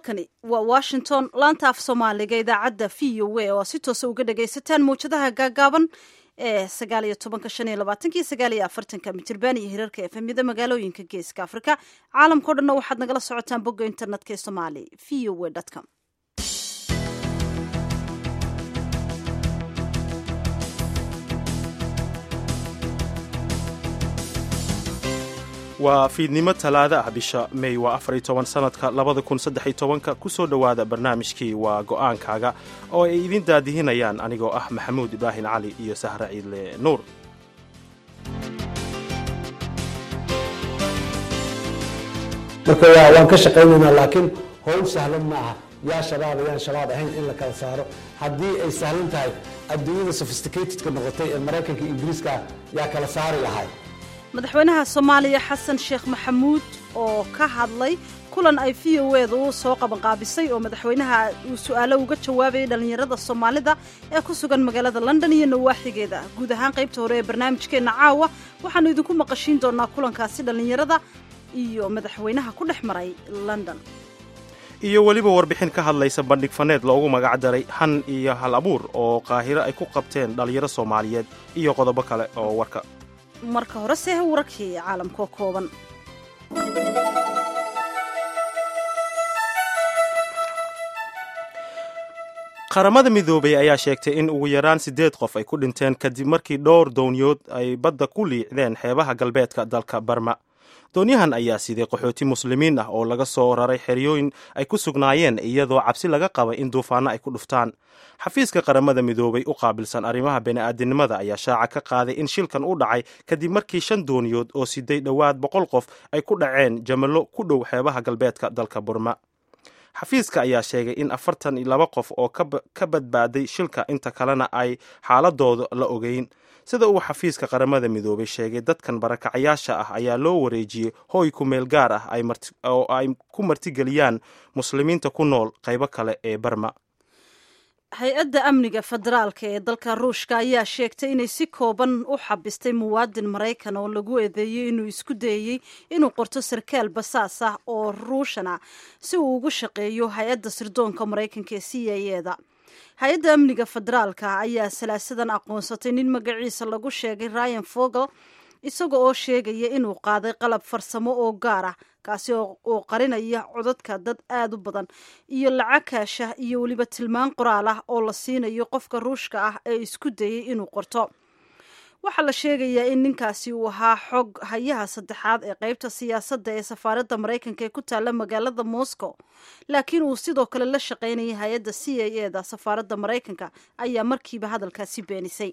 halkani waa washington laanta af soomaaliga idaacadda v o a oo si toosa uga dhagaysataan mawjadaha gaagaaban ee sagaaliyo tobanka shan iyo labaatanki sagaaliyo afartanka mitirban iyo hirarka efemyada magaalooyinka geeska afrika caalamkao dhanna waxaad nagala socotaan bogga internetka ee somali v o a com waa fiidnimo talaada ah bisha mey waa afar iyo toban sanadka labada kun saddex iyo tobanka kusoo dhowaada barnaamijkii waa go'aankaaga oo ay idin daadihinayaan anigoo ah maxamuud ibraahim cali iyo sahre ciidle nuur marka waan ka shaqaynaynaa laakiin howl sahlan ma aha yaa shabaab yaan shabaab ahayn in la kala saaro haddii ay sahlan tahay adduunyada sophisticatedka noqotay ee maraykanka ingiriiska yaa kala saari lahay madaxweynaha soomaaliya xasan sheekh maxamuud oo ka hadlay kulan ay v o eeda u soo qabanqaabisay oo madaxweynaha uu su-aalo uga jawaabayay dhallinyarada soomaalida ee ku sugan magaalada london iyo nawaaxigeeda guud ahaan qaybta hore ee barnaamijkeenna caawa waxaannu idinku maqashiin doonaa kulankaasi dhallinyarada iyo madaxweynaha ku dhex maray london iyo weliba warbixin ka hadlaysa bandhig faneed loogu magac daray han iyo hal abuur oo qaahiro ay ku qabteen dhallinyaro soomaaliyeed iyo qodobo kale oo warka marka hore se wararkii caalamkoo kooban qaramada midoobay ayaa sheegtay in ugu yaraan siddeed qof ay ku dhinteen kadib markii dhowr dooniyood ay badda ku liicdeen xeebaha galbeedka dalka barma doonyahan ayaa siday qaxooti muslimiin ah oo laga soo raray xeryooyin ay ku sugnaayeen iyadoo cabsi laga qabay in duufaanno ay ku dhuftaan xafiiska qaramada midoobay u qaabilsan arrimaha bini'aadinimada ayaa shaaca ka qaaday in shilkan u dhacay kadib markii shan dooniyood oo siday dhowaad boqol qof ay ku dhaceen jamallo ku dhow xeebaha galbeedka dalka burma xafiiska ayaa sheegay in afartan iyo laba qof oo ka badbaaday shilka inta kalena ay xaaladooda la ogeyn sida uu xafiiska qaramada midoobay sheegay dadkan barakacayaasha ah ayaa loo wareejiyey hooy ku meel gaar ah oo ay ku martigeliyaan muslimiinta ku nool qaybo kale ee barma hay-adda amniga federaalka ee dalka ruushka ayaa sheegtay inay si kooban u xabistay muwaadin maraykan oo lagu eedeeyey inuu isku dayey inuu qorto sarkaal basaas ah oo ruushan ah si uu ugu shaqeeyo hay-adda sirdoonka maraykanka ee c a eda hay-adda amniga federaalka ayaa salaasadan aqoonsatay nin magaciisa lagu sheegay ryan fogel isaga oo sheegaya inuu qaaday qalab farsamo oo gaar ah kaasi oo qarinaya codadka dad aada u badan iyo lacag kaashah iyo weliba tilmaan qoraal ah oo la siinayo qofka ruushka ah ee isku dayey inuu qorto waxaa la sheegayaa in ninkaasi uu ahaa xog hayaha saddexaad ee qaybta siyaasadda ee safaaradda maraykanka ee ku taalla magaalada moscow laakiin uu sidoo kale la shaqaynayay hay-adda c a eda safaaradda maraykanka ayaa markiiba hadalkaasi beenisay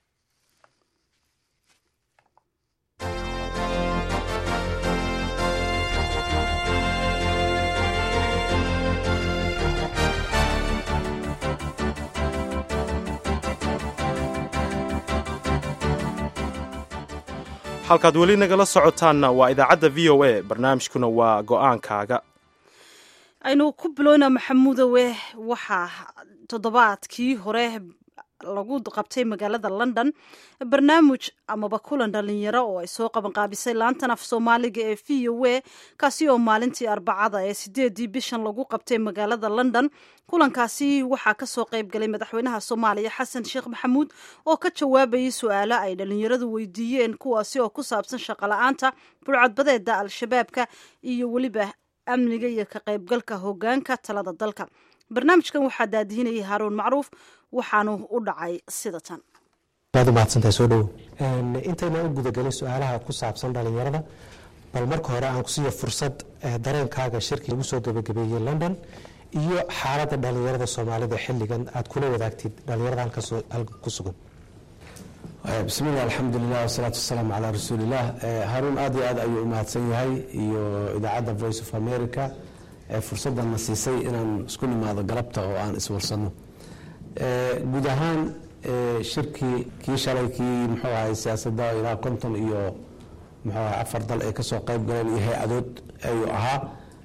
halkaad weli nagala socotaanna waa idaacadda v o a barnaamijkuna waa go'aankaaga aynu ku bilowna maxamuudowe waxaa toddobaadkii hore lagu qabtay magaalada london barnaamij amaba kulan dhalinyaro oo ay soo qabanqaabisay laantan af soomaaliga ee v o a kaasi oo maalintii arbacada ee sideedii bishan lagu qabtay magaalada london kulankaasi waxaa kasoo qayb galay madaxweynaha soomaaliya xasan sheekh maxamuud oo ka jawaabayay su-aalo ay dhalinyaradu weydiiyeen kuwaasi oo ku saabsan shaqola-aanta burcadbadeeda al-shabaabka iyo weliba amniga iyo ka qaybgalka hogaanka talada dalka barnaamijkan waxaa daadihinayay haaruun macruuf waxaanu u dhacay sida tan aad umahadsantahay soo dhowo intayna u gudagelin su-aalaha ku saabsan dhalinyarada bal marka hore aan kusiiyo fursad dareenkaaga shirkii lagu soo gabagabeeyey london iyo xaaladda dhalinyarada soomaalida xilligan aad kula wadaagtid dhalinyarada halkan ku sugan bismilah alxamdulilah wasalaatu wasalaamu calaa rasuulilah haruun aad iyo aad ayuu u mahadsan yahay iyo idaacadda voice of america ee fursaddanna siisay inaan isku nimaado galabta oo aan iswarsanno guud ahaan shirkii kii shalay kii muxuu ahay siyaasadda ilaa konton iyo muxuu ahay afar dal ay kasoo qayb galeen iyo hay-adood ayuu ahaa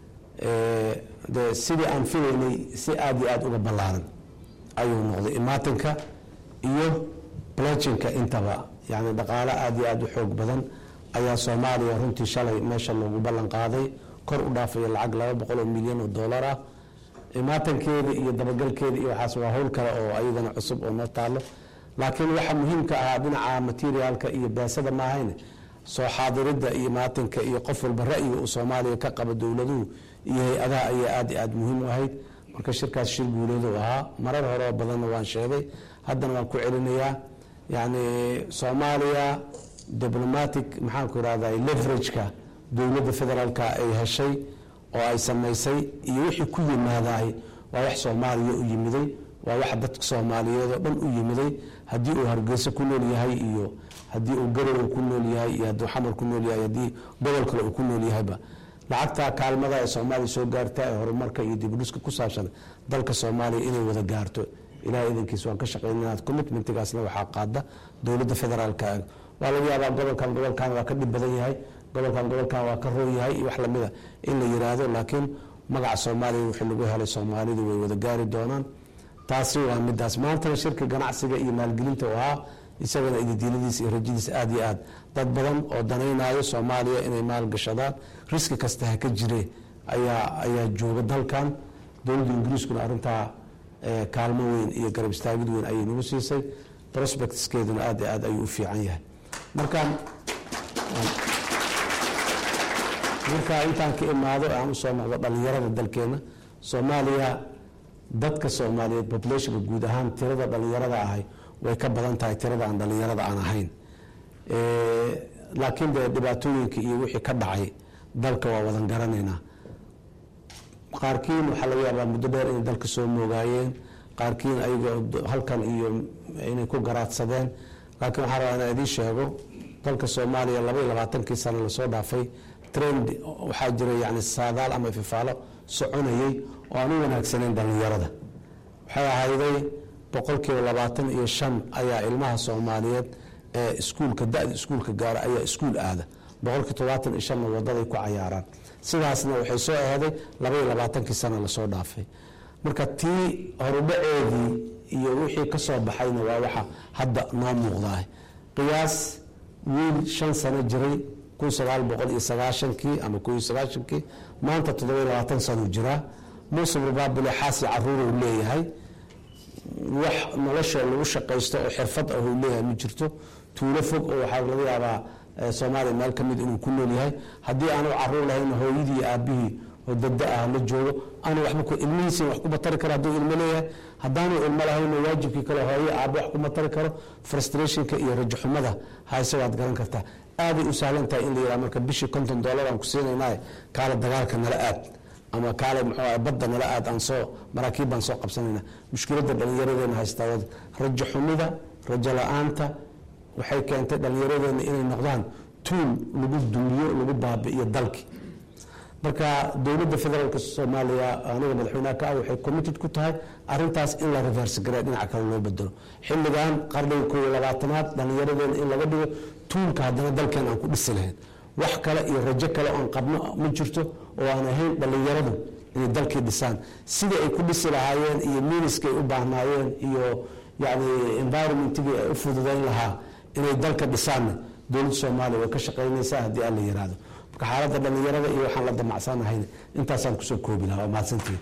de sidii aan filaynay si aada iyo aada uga ballaaran ayuu noqday imaatinka iyo blojinka intaba yani dhaqaalo aada iyo aada u xoog badan ayaa soomaaliya runtii shalay meesha loogu ballan qaaday kor u dhaafaya lacag laba boqol oo milyan oo dollar ah imaatankeeda iyo dabagalkeeda iyo waxaas waa howl kale oo ayadana cusub oo noo taalo laakiin waxa muhiimka ahaa dhinaca materiaalka iyo beesada maahayn soo xaadiridda iyo maatinka iyo qof walba ra'yiga uu soomaaliya ka qabo dowladuhu iyo hay-adaha ayaa aad iyo aad muhiim u ahayd marka shirkaas shir guuleedu ahaa marar horeo badanna waan sheegay haddana waan ku celinayaa yacni soomaaliya diblomatic maxaanku irahdaa leverageka dowladda federaalka ay heshay oo ay samaysay iyo wixii ku yimaadaay waa wax soomaaliya u yimiday waa wax dadka soomaaliyeed oo dhan u yimiday haddii uu hargeyso ku nool yahay iyo haddii uu garowe ku nool yahay iyo hadduu xamar ku nool yahay haddii gobol kale uu ku nool yahayba lacagta kaalmada ee soomaaliya soo gaarta ee horumarka iyo dibudhiska ku saabsan dalka soomaaliya inay wada gaarto ilahay idankiis waan ka shaqeynaa commitmentigaasna waxaa qaada dowladda federaalka waa laga yaabaa gobolkan gobolkan waa ka dhib badan yahay gobolkan gobolkan waa ka roon yahay iyo wax lamida in la yiraahdo laakiin magaca soomaaliya wixii lagu helay soomaalidu way wada gaari doonaan taasi waa midaas maantana shirka ganacsiga iyo maalgelinta u ahaa isagana ididiiladiisa iyo rajadiisa aad iyo aad dad badan oo danaynayo soomaaliya inay maalgashadaan riski kasta ha ka jire ayaa ayaa jooga dalkan dowladda ingiriiskuna arrintaa kaalmo weyn iyo garab istaagid weyn ayay nagu siisay prospectskeeduna aad iyo aad ayuu u fiican yahay markaan markaa intaan ka imaado aan usoo noqdo dhalinyarada dalkeena soomaaliya dadka soomaaliyeed populationka guud ahaan tirada dhalinyarada ahay way ka badan tahay tirada aan dhalinyarada aan ahayn laakiin dee dhibaatooyinka iyo wixii ka dhacay dalka waa wadan garanaynaa qaarkiin waxaa laga yaabaa muddo dheer inay dalka soo moogaayeen qaarkiin ayaga halkan iyo inay ku garaadsadeen laakiin waxaan rabaa inaan idiin sheego dalka soomaaliya laba iyo labaatankii sano lasoo dhaafay trend waxaa jira yani saadaal ama ififaalo soconayay oo aan u wanaagsaneyn dhalinyarada waxay ahayday boqolkiiba labaatan iyo shan ayaa ilmaha soomaaliyeed ee iskuulka da-da iskuulka gaara ayaa iskuul aada boqolkii todobaatan iyo shanna wadaday ku cayaaraan sidaasna waxay soo aheeday laba iyo labaatankii sana lasoo dhaafay marka tii horudhaceedii iyo wixii ka soo baxayna waa waxa hadda noo muuqdaah qiyaas wiil shan sano jiray kun sagaal boqol iyo sagaashankii ama kun iyo sagaashankii maanta toddoba iyo labaatan sano jiraa muusuf rubaabule xaasi caruuruu leeyahay wax nolosha lagu shaqaysto oo xirfad ah uu leeyahay ma jirto tuulo fog oo waxaa laga yaabaa soomaaliya meel ka mid inuu ku nool yahay haddii aanu caruur lahayn hooyadii iyo aabihii oo dada ah la joogo aanu waba ilmihiisi wax kuma tari karo hadduu ilmo leeyahay haddaanu ilmo lahayn waajibkii kale hooye aabo wax kuma tari karo frustrationka iyo rajaxumada hayse waad garan kartaa aaday u sahlan tahay in la yidhaha marka bishii konton dollar aan ku siinaynaay kaale dagaalka nala aad ama kaale muxuu badda nala aad aan soo maraakiib baan soo qabsanayna mushkiladda dhallinyaradeena haystaa rajo xumida rajo la-aanta waxay keentay dhallinyaradeena inay noqdaan tuul lagu dumiyo lagu baabi'iyo dalki marka dowladda federaalk soomaaliya aniga madaxweynaha ka ah waxay committed ku tahay arintaas in la reverse garee dhinaca kale loo bedelo xilligan qarniga koob iyo labaatanaad dhallinyaradeena in laga dhigo tuulka haddana dalkeen aan ku dhisi lahayn wax kale iyo rajo kale oon qabno ma jirto oo aan ahayn dhallinyaradu inay dalkii dhisaan sida ay ku dhisi lahaayeen iyo miniskay u baahnaayeen iyo yani environmentigii ay u fududayn lahaa inay dalka dhisaanna dowladda soomaaliya way ka shaqaynaysaa haddii aan la yiraahdo marka xaaladda dhallinyarada iyo waxaan la damacsanahayn intaasaan kusoo koobi lahaa waa mahadsantihin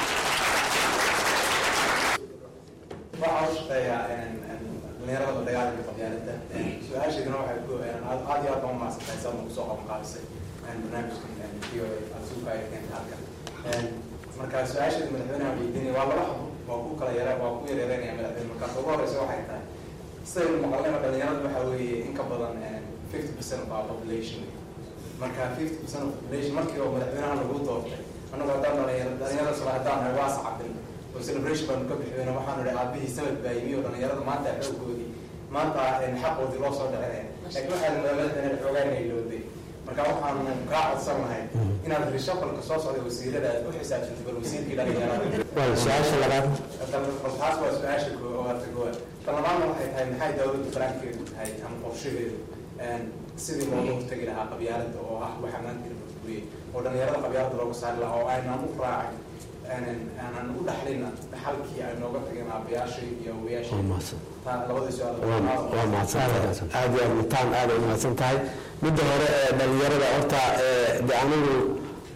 waxaa u shaqeeyaa dhalinyarada dagaalka qabyaalada su-aasheeduna waxay ku aad iyo aad baan umahadsantahay sababna kusoo qaban qaadisay barnaamijkan v o a asuuka ay keenta halkan marka su-aasheeda madaxweynaha weydiinaya waa laba xabo waa ku kala yara waa ku yareereynaya madaxweyne markaas ugu horeysa waxay tahay sidaynu maqalnayba dhalinyarada waxa weeye in ka badan fifty percent of our population marka fifty percent of population markii oo madaxweynaha lagu doortay annagu haddaan dhalinyaro dhalinyarada soo haddaan nahay waa sacabin oo celebration baanu ka bixiyeyna waxaanu idhi aabihii sanad baa yimi oo dhalinyarada maanta xoogoodii maanta xaqoodii loo soo dhacinaya laakiin waxaa madaxweyne xoogaa inay looday marka waxaanu kaa codsan lahay inaad rishafalka soo socday wasiirada aad u xisaabsanto bal wasiirkii dhalinyarada su-aasha labaad taas waa su-aasha koowaad koowaad ta labaadna waxay tahay maxay dowladda faraankeedu tahay ama qorshadeedu sidii looga hortegi lahaa qabyaalada oo ah waxa maanta burburiyey oo dhalinyarada qabyaalada looga saari lahaa oo aynaan u raacin aanan u dhaxlin dhaxalkii ay nooga tageen aabayaashii iyo awayaashii labadii waa mahadsantahay aad iyo aad mutaan aad ay mahadsan tahay midda hore ee dhalinyarada horta de anigu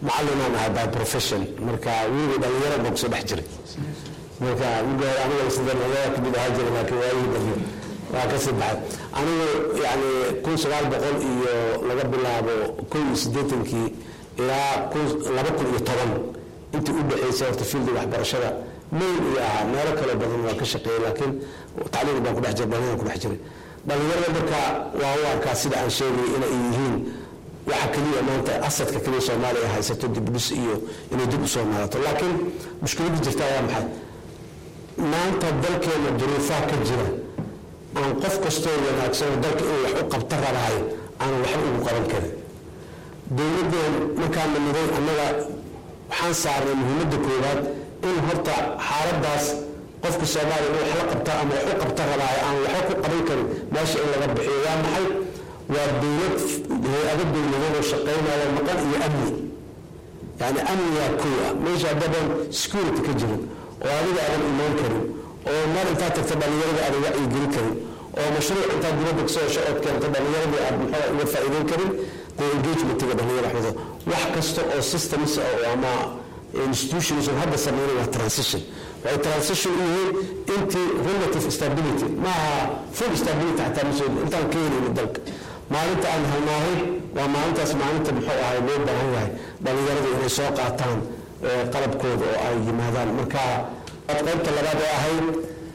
macallinaan ahay by profession marka wiilga dhalinyaro baan kusoo dhex jiray marka wiilga hore aniga sida nagadaa kamid ahaa jiray laakiin waayihii dambe waa ka sii baxay anigu yani kun sagaal boqol iyo laga bilaabo kun iyo siddeetankii ilaa laba kun iyo toban intii u dhexaysay horta fiildi waxbarashada mayn iyo ahaa meelo kale badan waa ka shaqeeyey laakiin tacliim baan kudhex jiray dhalinyaraan kudhex jiray dhalinyarada marka waa u arkaa sida aan sheegay inay yihiin waxa keliya maanta asadka keliya soomaaliya haysato dibdhis iyo inay dib usoo noolato laakiin mushkiladda jirta waa maxay maanta dalkeena duruufaha ka jira aan qof kastoo wanaagsanoo dalka inuu wax u qabta rabaayo aanan waxba ugu qaban karin dowladdeen markaan nimiday annaga waxaan saarnay muhiimadda koowaad in horta xaaladaas qofka soomaaliya in wax la qabta ama wax u qabta rabaayo aan waxba ku qaban karin meesha in laga bixiyo waa maxay waa dowlad hay-ado dowladeed oo shaqaynaya maqan iyo amni yani amnigaa kow ah meesha haddabaan security ka jirin oo adiga aadan imaan karin oo meel intaa tagta dhallinyarada aadan wacyigelin karin oo mashruuc intaa dibadda kasoo hesho ood keento dhallinyaradii aad muxuu uga faa'iideyn karin dee engagementiga dhallinyara axmedo wax kasta oo systems ama institutions oo hadda sameynay waa transition waxay transition u yihiin intii relative stability maaha full stability xataa ma soo intaan ka helayno dalka maalinta aan helnaahay waa maalintaas maalinta muxuu ahay loo baahan yahay dhallinyarada inay soo qaataan qalabkooda oo ay yimaadaan marka qaybta labaad oo ahayd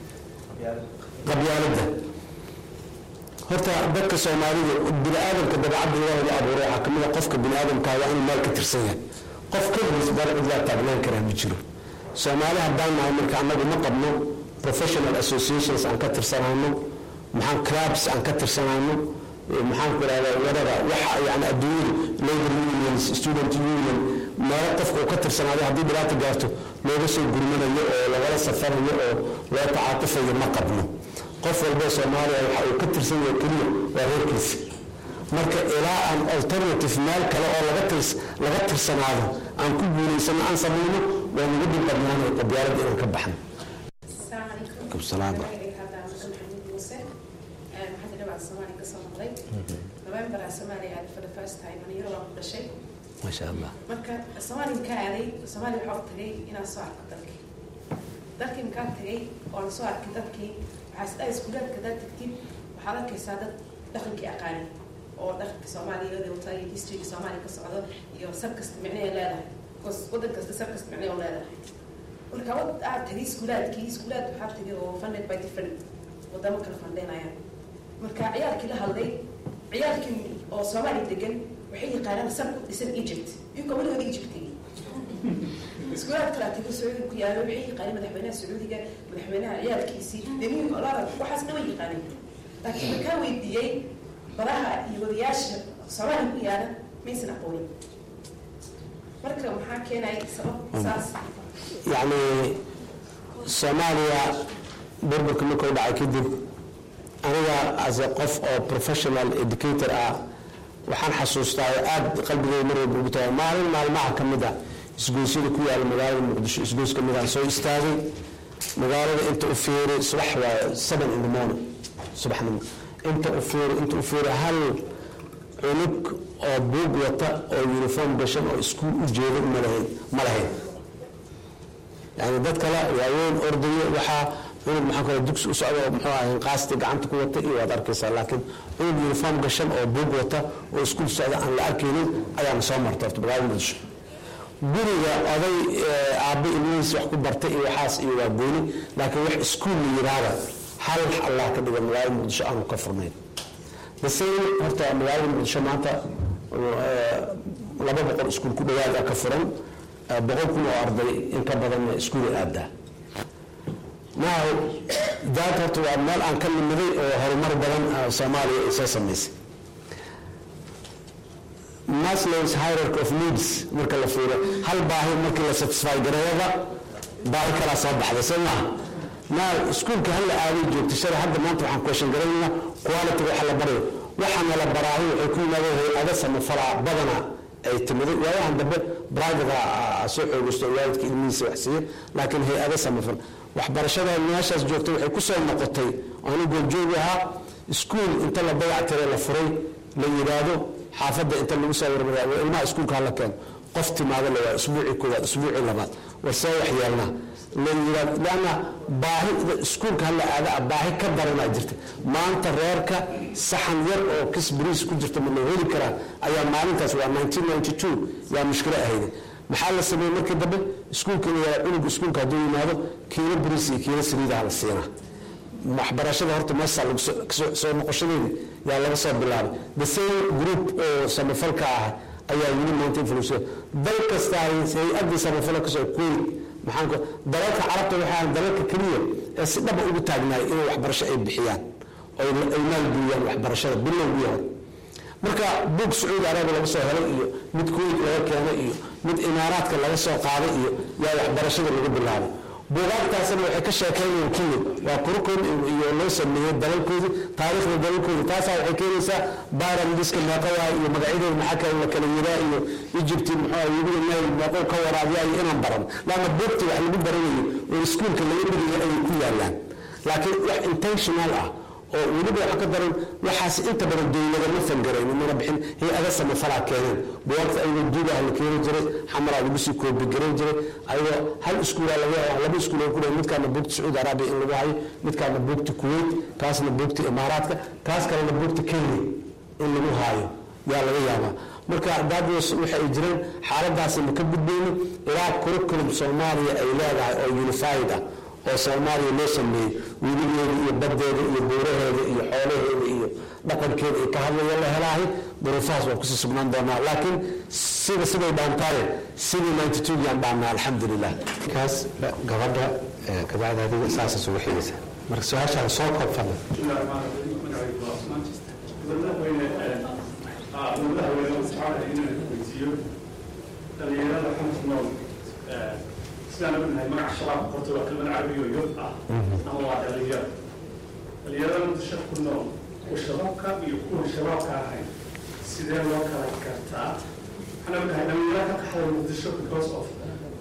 qabyaaladda horta dadka soomaalida bini-aadamka dabacadda ilaahay la abuuray waxaa kamid a qofka bini-aadamkaa waa inuu meel ka tirsan yahay qof keligiis meel cidlaa taagnayn karaa ma jiro soomaali haddaan nahay marka annagu ma qabno professional associations aan ka tirsanayno maxaan clubs aan ka tirsanayno maxaan ku ihahdaa wadada waxa yani adduunyadu labor unions student union meelo qofka uu ka tirsanaado haddii dhibaata gaarto looga soo gurmanayo oo lagala safarayo oo loo tacaatufayo ma qabno qof walba soomaaliya waxa uu ka tirsan yahay keliya waa reerkiisa marka ilaa aan alternative meel kale oo laga tirs laga tirsanaado aan ku guulaysano aan samayno waa nagu dhib badnaanay qabyaaladda inaan ka baxno alaikum salaam november soomaaliya aaday for the first time aniyaro waan ku dhashay maasha allah marka soomaaliya ka aaday soomaaliya waxaa u tagay inaan soo arko dalkii dalkii markaan tagay oon soo arkay dadkii waxaa isdhahay iskuulaadka hadaad tagtid waxaad arkaysaa dad dhaqankii aqaani oo dhaqanka soomaaliya wata iyo historyga soomaaliya ka socdo iyo sab kasta micnay leedahay bcause waddan kasta sab kasta micnay u leedahay marka wad aad tagay iskuulaadkii iskuulaad waxaa tagay oo funded by different wadamo kala fandheynayaan marka ciyaalkii la hadlay ciyaalkii oo soomaaliya degan waxay yaqaanaan sab ku dhisan egypt iyagoo weligood egypt tegay iskuulaad kala tegay sacuudiga ku yaalo waxay yaqaaneen madaxweynaha sacuudiga madaxweynaha ciyaalkiisii demi olaada waxaas dhan way yaqaaneen laakiin markaa weydiiyey baraha iyo wadayaasha soomaaliya ku yaala maysan aqoonin marka maxaa keenay sabab saas yacni soomaaliya burburka markuu dhacay kadib aniga as a qof oo professional educator ah waxaan xasuustaa oo aada qalbigay mar walba ugu tahay maalin maalmaha ka mid a isgoysyada ku yaala magaalada muqdisho isgoys ka mid aan soo istaagay magaalada inta u fiiri subax waa seven in the morning subaxnimo inta u fiiri inta u fiiri hal cunug oo buug wata oo uniform gashan oo iskuul u jeeda ma lahayn ma lahayn yani dad kale waaweyn ordayo waxaa cunug maxaa kale dugsi u socda oo muxuu ahay qaasti gacanta ku wata iyo waad arkaysaa laakiin cunug uniform gashan oo buug wata oo iskuul socda aan la arkaynin ayaana soo marta horta magaalada muqdisho guriga oday aabbe ilmihiis wax ku bartay iyo waxaas iyo waa gooni laakiin wax iskuul la yidhaahda hal allah ka dhiga magaalada muqdisho aanu ka furnayn the same horta magaalada muqdisho maanta laba boqol iskuul ku dhawaada ka furan boqol kun oo arday in ka badanna iskuulay aadaa now daad horta waa meel aan ka nimiday oo horumar badan soomaaliya ay soo samaysay maslow's hierarchy of needs marka la fiiro hal baahi markii la satisfy gareeyaba baahi kalaa soo baxda soo maha now iskuulka hal la aaday joogta shalay hadda maanta waxaan question garaynaa quality waxa la barayo waxaana la baraahi waxay ku yimaadeen hay-ada samafalaa badana ay timiday waayahan dambe private soo xoogaysto waalidka ilmihiisa wax siiya laakiin hay-ada samafal waxbarashada meeshaas joogta waxay ku soo noqotay aanu goobjoogi ahaa iskuul inta la dayactire la furay la yidhaahdo xaafadda inta lagu soo warmariya ilmaha iskuulka hala keeno qof timaado le waa isbuucii koowaad isbuucii labaad war see wax yeelnaa lanna baahida iskuulka hala aada baahi ka daranaa jirta maanta reerka saxan yar oo kis bariis ku jirta ma loo heli karaa ayaa maalintaas waa yaa mushkilo ahayde maxaa la sameeyey markii dambe iskuulka la cunuga iskuulka hadduu yimaado kiilo bariis iyo kiilo saliidaha la siinaa waxbarashada horta meesha soo noqoshadeedi yaa laga soo bilaabay the same group oo samafalka ah ayaa weli maanta influensa dal kasta hay-adii samafalka kasoo kuwait maxaanku dalalka carabta waxaa dalalka keliya ee si dhaba ugu taagnaay inay waxbarasho ay bixiyaan oo ay maalgeliyaan waxbarashada bilowgii hore marka buug sacuudi arabiya laga soo helay iyo mid kuwait laga keenay iyo mid imaaraadka laga soo qaaday iyo yaa waxbarashada lagu bilaabay buugaagtaasna waxay ka sheekaynayaan kenya waa kurukun iyo loo sameeyey dalalkoodii taariikhda dalalkoodii taasaa waxay keenaysaa baaraliska meeqayaa iyo magacyadeeda maxaa kale la kala yiraa iyo egypti muxuu webiga nayl meeqow ka waraabiyaa iyo inaan baran laanna buugta wax lagu baranayo oo iskuulka laga dhigayo ayay ku yaalaan laakiin wax intentional ah oo weliba waxa ka daran waxaas inta badan dowladama fangaraynin mana bixin hay-ada samafalaa keeneen buwaagta ayagoo duugaha la keeni jiray xamaraa lagu sii koobigaran jiray ayagoo hal iskuula laga yaaba laba iskuul ku dhahay midkaana buugta sacuudi arabiya in lagu hayo midkaana buugta kuwait kaasna buugta imaaraadka kaas kalena buugta kenya in lagu haayo yaa laga yaabaa marka daadwas waxa ay jireen xaaladaasi ma ka gudbayno ilaa curriculum soomaaliya ay leedahay oo unified ah oo soomaaliya loo sameeyey weligeeda iyo badeeda iyo buuraheeda iyo xoolaheeda iyo dhaqankeeda ay ka hadlaya la helaahay duruufahaas waa kusii sugnaan doonaa laakiin sida siday dhaantaaye sidii ninety two yaan dhaannaa alxamdulilah kaas gabadha kabacdi adiga saasas ugu xigaysa marka su-aashaan soo koob fadlan dhalinyarada xanta nool sidaan ognahay magaca shabaab qorta waa kelmad carabiga oo yod ah ama waa dhalinyaro dhalinyarada muqdisho ku nool kuwa shabaabka iyo kuwa shabaabka ahayn sidee loo kala gartaa waxaan ognahay dhalinyaro ka qaxday muqdisho because of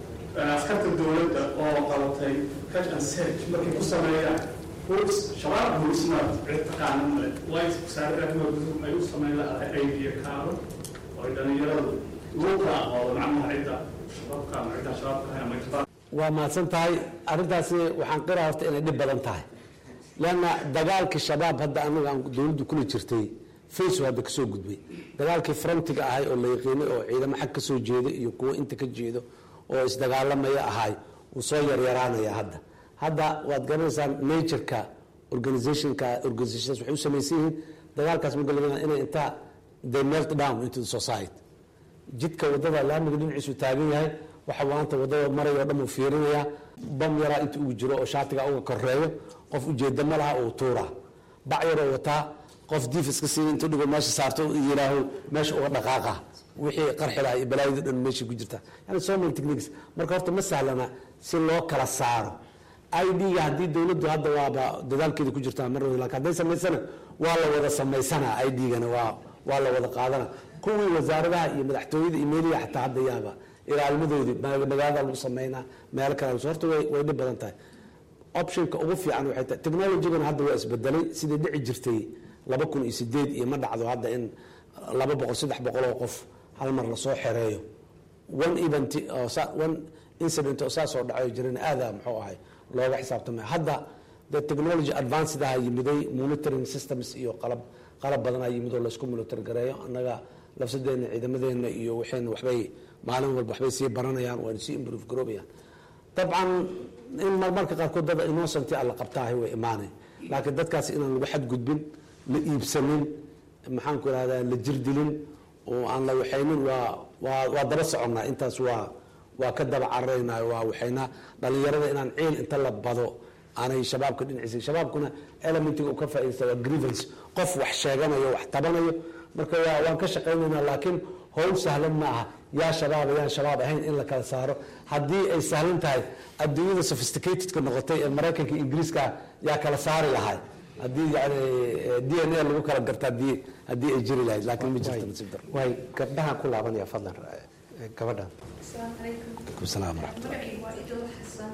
askarta dowladda oo qabatay catch and search markay ku sameeyaan shabaab huisna cid taqaana male white wasaarada gudub ay u sameyn lahaday idea kaaro oo ay dhalinyaradu ugu kala aqoodo macnaha cidda shabaabka ama cidda shabaabka ahayn ama cidda waa mahadsan tahay arrintaasi waxaan qiraa horta inay dhib badan tahay leanna dagaalkii shabaab hadda anaga aan dowladdu kula jirtay face hadda kasoo gudbay dagaalkii frontiga ahay oo la yaqiinay oo ciidamo xag ka soo jeeda iyo kuwo inta ka jeedo oo isdagaalamaya ahay wuu soo yaryaraanaya hadda hadda waad garanaysaan natureka organizationka organizations waxay u samaysan yihiin dagaalkaas magalabana inay intaa they melt down into the society jidka wadada laamiga dhinaciisu taagan yahay waxa maanta wadada marayoo dhan uu fiirinayaa bam yaraa inta ugu jiro oo shaatiga uga koreeyo qof ujeeda ma laha uu tuuraa bac yaroo wataa qof diif iska siin intuu dhigo meesha saarto yiraaho meesha uga dhaqaaqa wixii qarxi lahaa iyo balaayada dhan meesha ku jirta yani so many techniques marka horta ma sahlana si loo kala saaro idga haddii dowladdu hadda waaba dadaalkeeda ku jirtaa mar lakin hadday samaysana waa la wada samaysana idgana waa waa la wada qaadana kuwii wasaaradaha iyo madaxtooyada iyo meeliya xataa hadda yaaba ilaalmadoodii magaalada lagu sameynaa meel kale horta way way dhib badan tahay optionka ugu fiican waxay tahay technologygana hadda waa isbedelay sidai dhici jirtay laba kun iyo sideed iyo ma dhacdo hadda in laba boqol saddex boqol oo qof hal mar lasoo xereeyo one event oo one incident oo saas oo dhacayo jirana aada muxuu ahay looga xisaabtamay hadda the technology advanced-aha yimiday monitoring systems iyo qalab qalab badanaa yimid oo laysku monitor gareeyo annaga lafsadeena ciidamadeena iyo waxayna waxbay maalin walba waxbay sii baranayaan waana sii improve garoobayaan dabcan in marmarka qaarkood dad innocent alla qabtaahay way imaanay laakiin dadkaas inaan lagu xadgudbin la iibsanin maxaan ku irahdaa la jirdilin oo aan la waxaynin waa waa waa daba soconnaa intaas waa waa ka daba cararaynaa waa waxaynaa dhalinyarada inaan ciil inta la bado aanay shabaabka dhinaciisa shabaabkuna elementiga uu ka faaidaysta waa grievance qof wax sheeganayo wax tabanayo marka waa waan ka shaqaynaynaa laakiin howl sahlan ma aha yaa shabaaba yaan shabaab ahayn in la kala saaro haddii ay sahlan tahay adduunyada sophisticatedka noqotay ee maraykanka ingiriiska yaa kala saari lahay haddii yani d n a lagu kala garta hadii haddii ay jiri lahayd laakiin ma jirto nasiib daro way gabdhahan ku laabanaya fadlan gabadhan السلام عليكم alaikum salaam waraxmat magacaygu waa idil xasan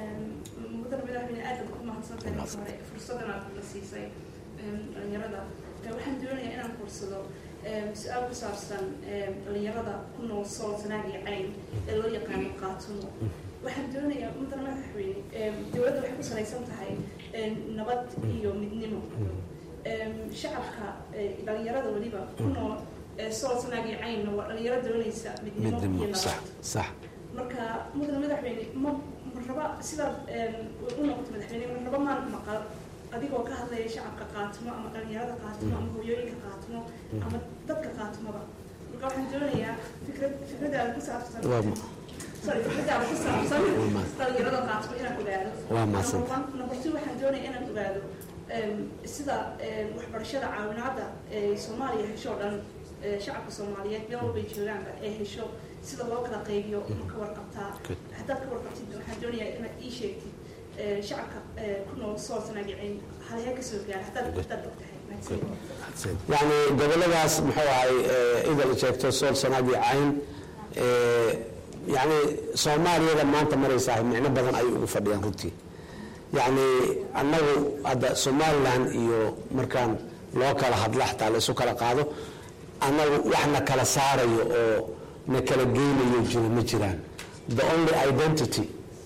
mudan madaxweyne aad baad ku mahadsantahay marka hore fursadan aad la siisay dhalinyarada waxaan doonayaa inaan fursado su-aal ku saabsan dhalinyarada ku nool sool sanaag iyo cayn ee loo yaqaano qaatumo waxaan doonayaa mudana madaxweyne dowladda waxay ku salaysan tahay nabad iyo midnimo shacabka dhalinyarada weliba ku nool sool sanaag iyo caynna waa dhalinyaro doonaysa midnimo iyo midnimo nabad sax sax marka mudane madaxweyne ma ma raba sidaad u noqoto madaxweyne ma raba maan maqal adigoo ka hadlaya shacabka qaatimo ama dhalinyarada qaatimo ama hooyooyinka qaatimo ama dadka qaatimoba marka waxaan doonayaa fikrad fikradaada ku saabsan waa ma- sorry fikradaada ku saabsan Waa mahad- dhalinyarada qaatimo inaan ogaado Waa mahadsan. Number one- number two waxaan doonaya inaan ogaado em, sida em, waxbarashada caawinaada ee soomaaliya hesho o dhan ee shacabka soomaaliyeed meel walbay joogaanba ee hesho sida loo kala qaybiyo ma ka warqabtaa Good. haddaad ka warqabtid waxaan doonayaa inaad ii sheegtid ee, shacabka ee, ku nool sool sanaagicin halhee ka soo gaara haddaad haddaad ogtahay mahadsanid yani goboladaas muxuu ahay eh, idal sheegto sool sanaag iyo cayn eh, yani soomaaliyada maanta maraysaa micno badan ayay ugu fadhiyaan runtii yani annagu hadda somalilan iyo markaan loo kala hadla xataa la isu kala qaado annagu wax na kala saarayo oo na kala geynayo jiro ma jiraan the only identity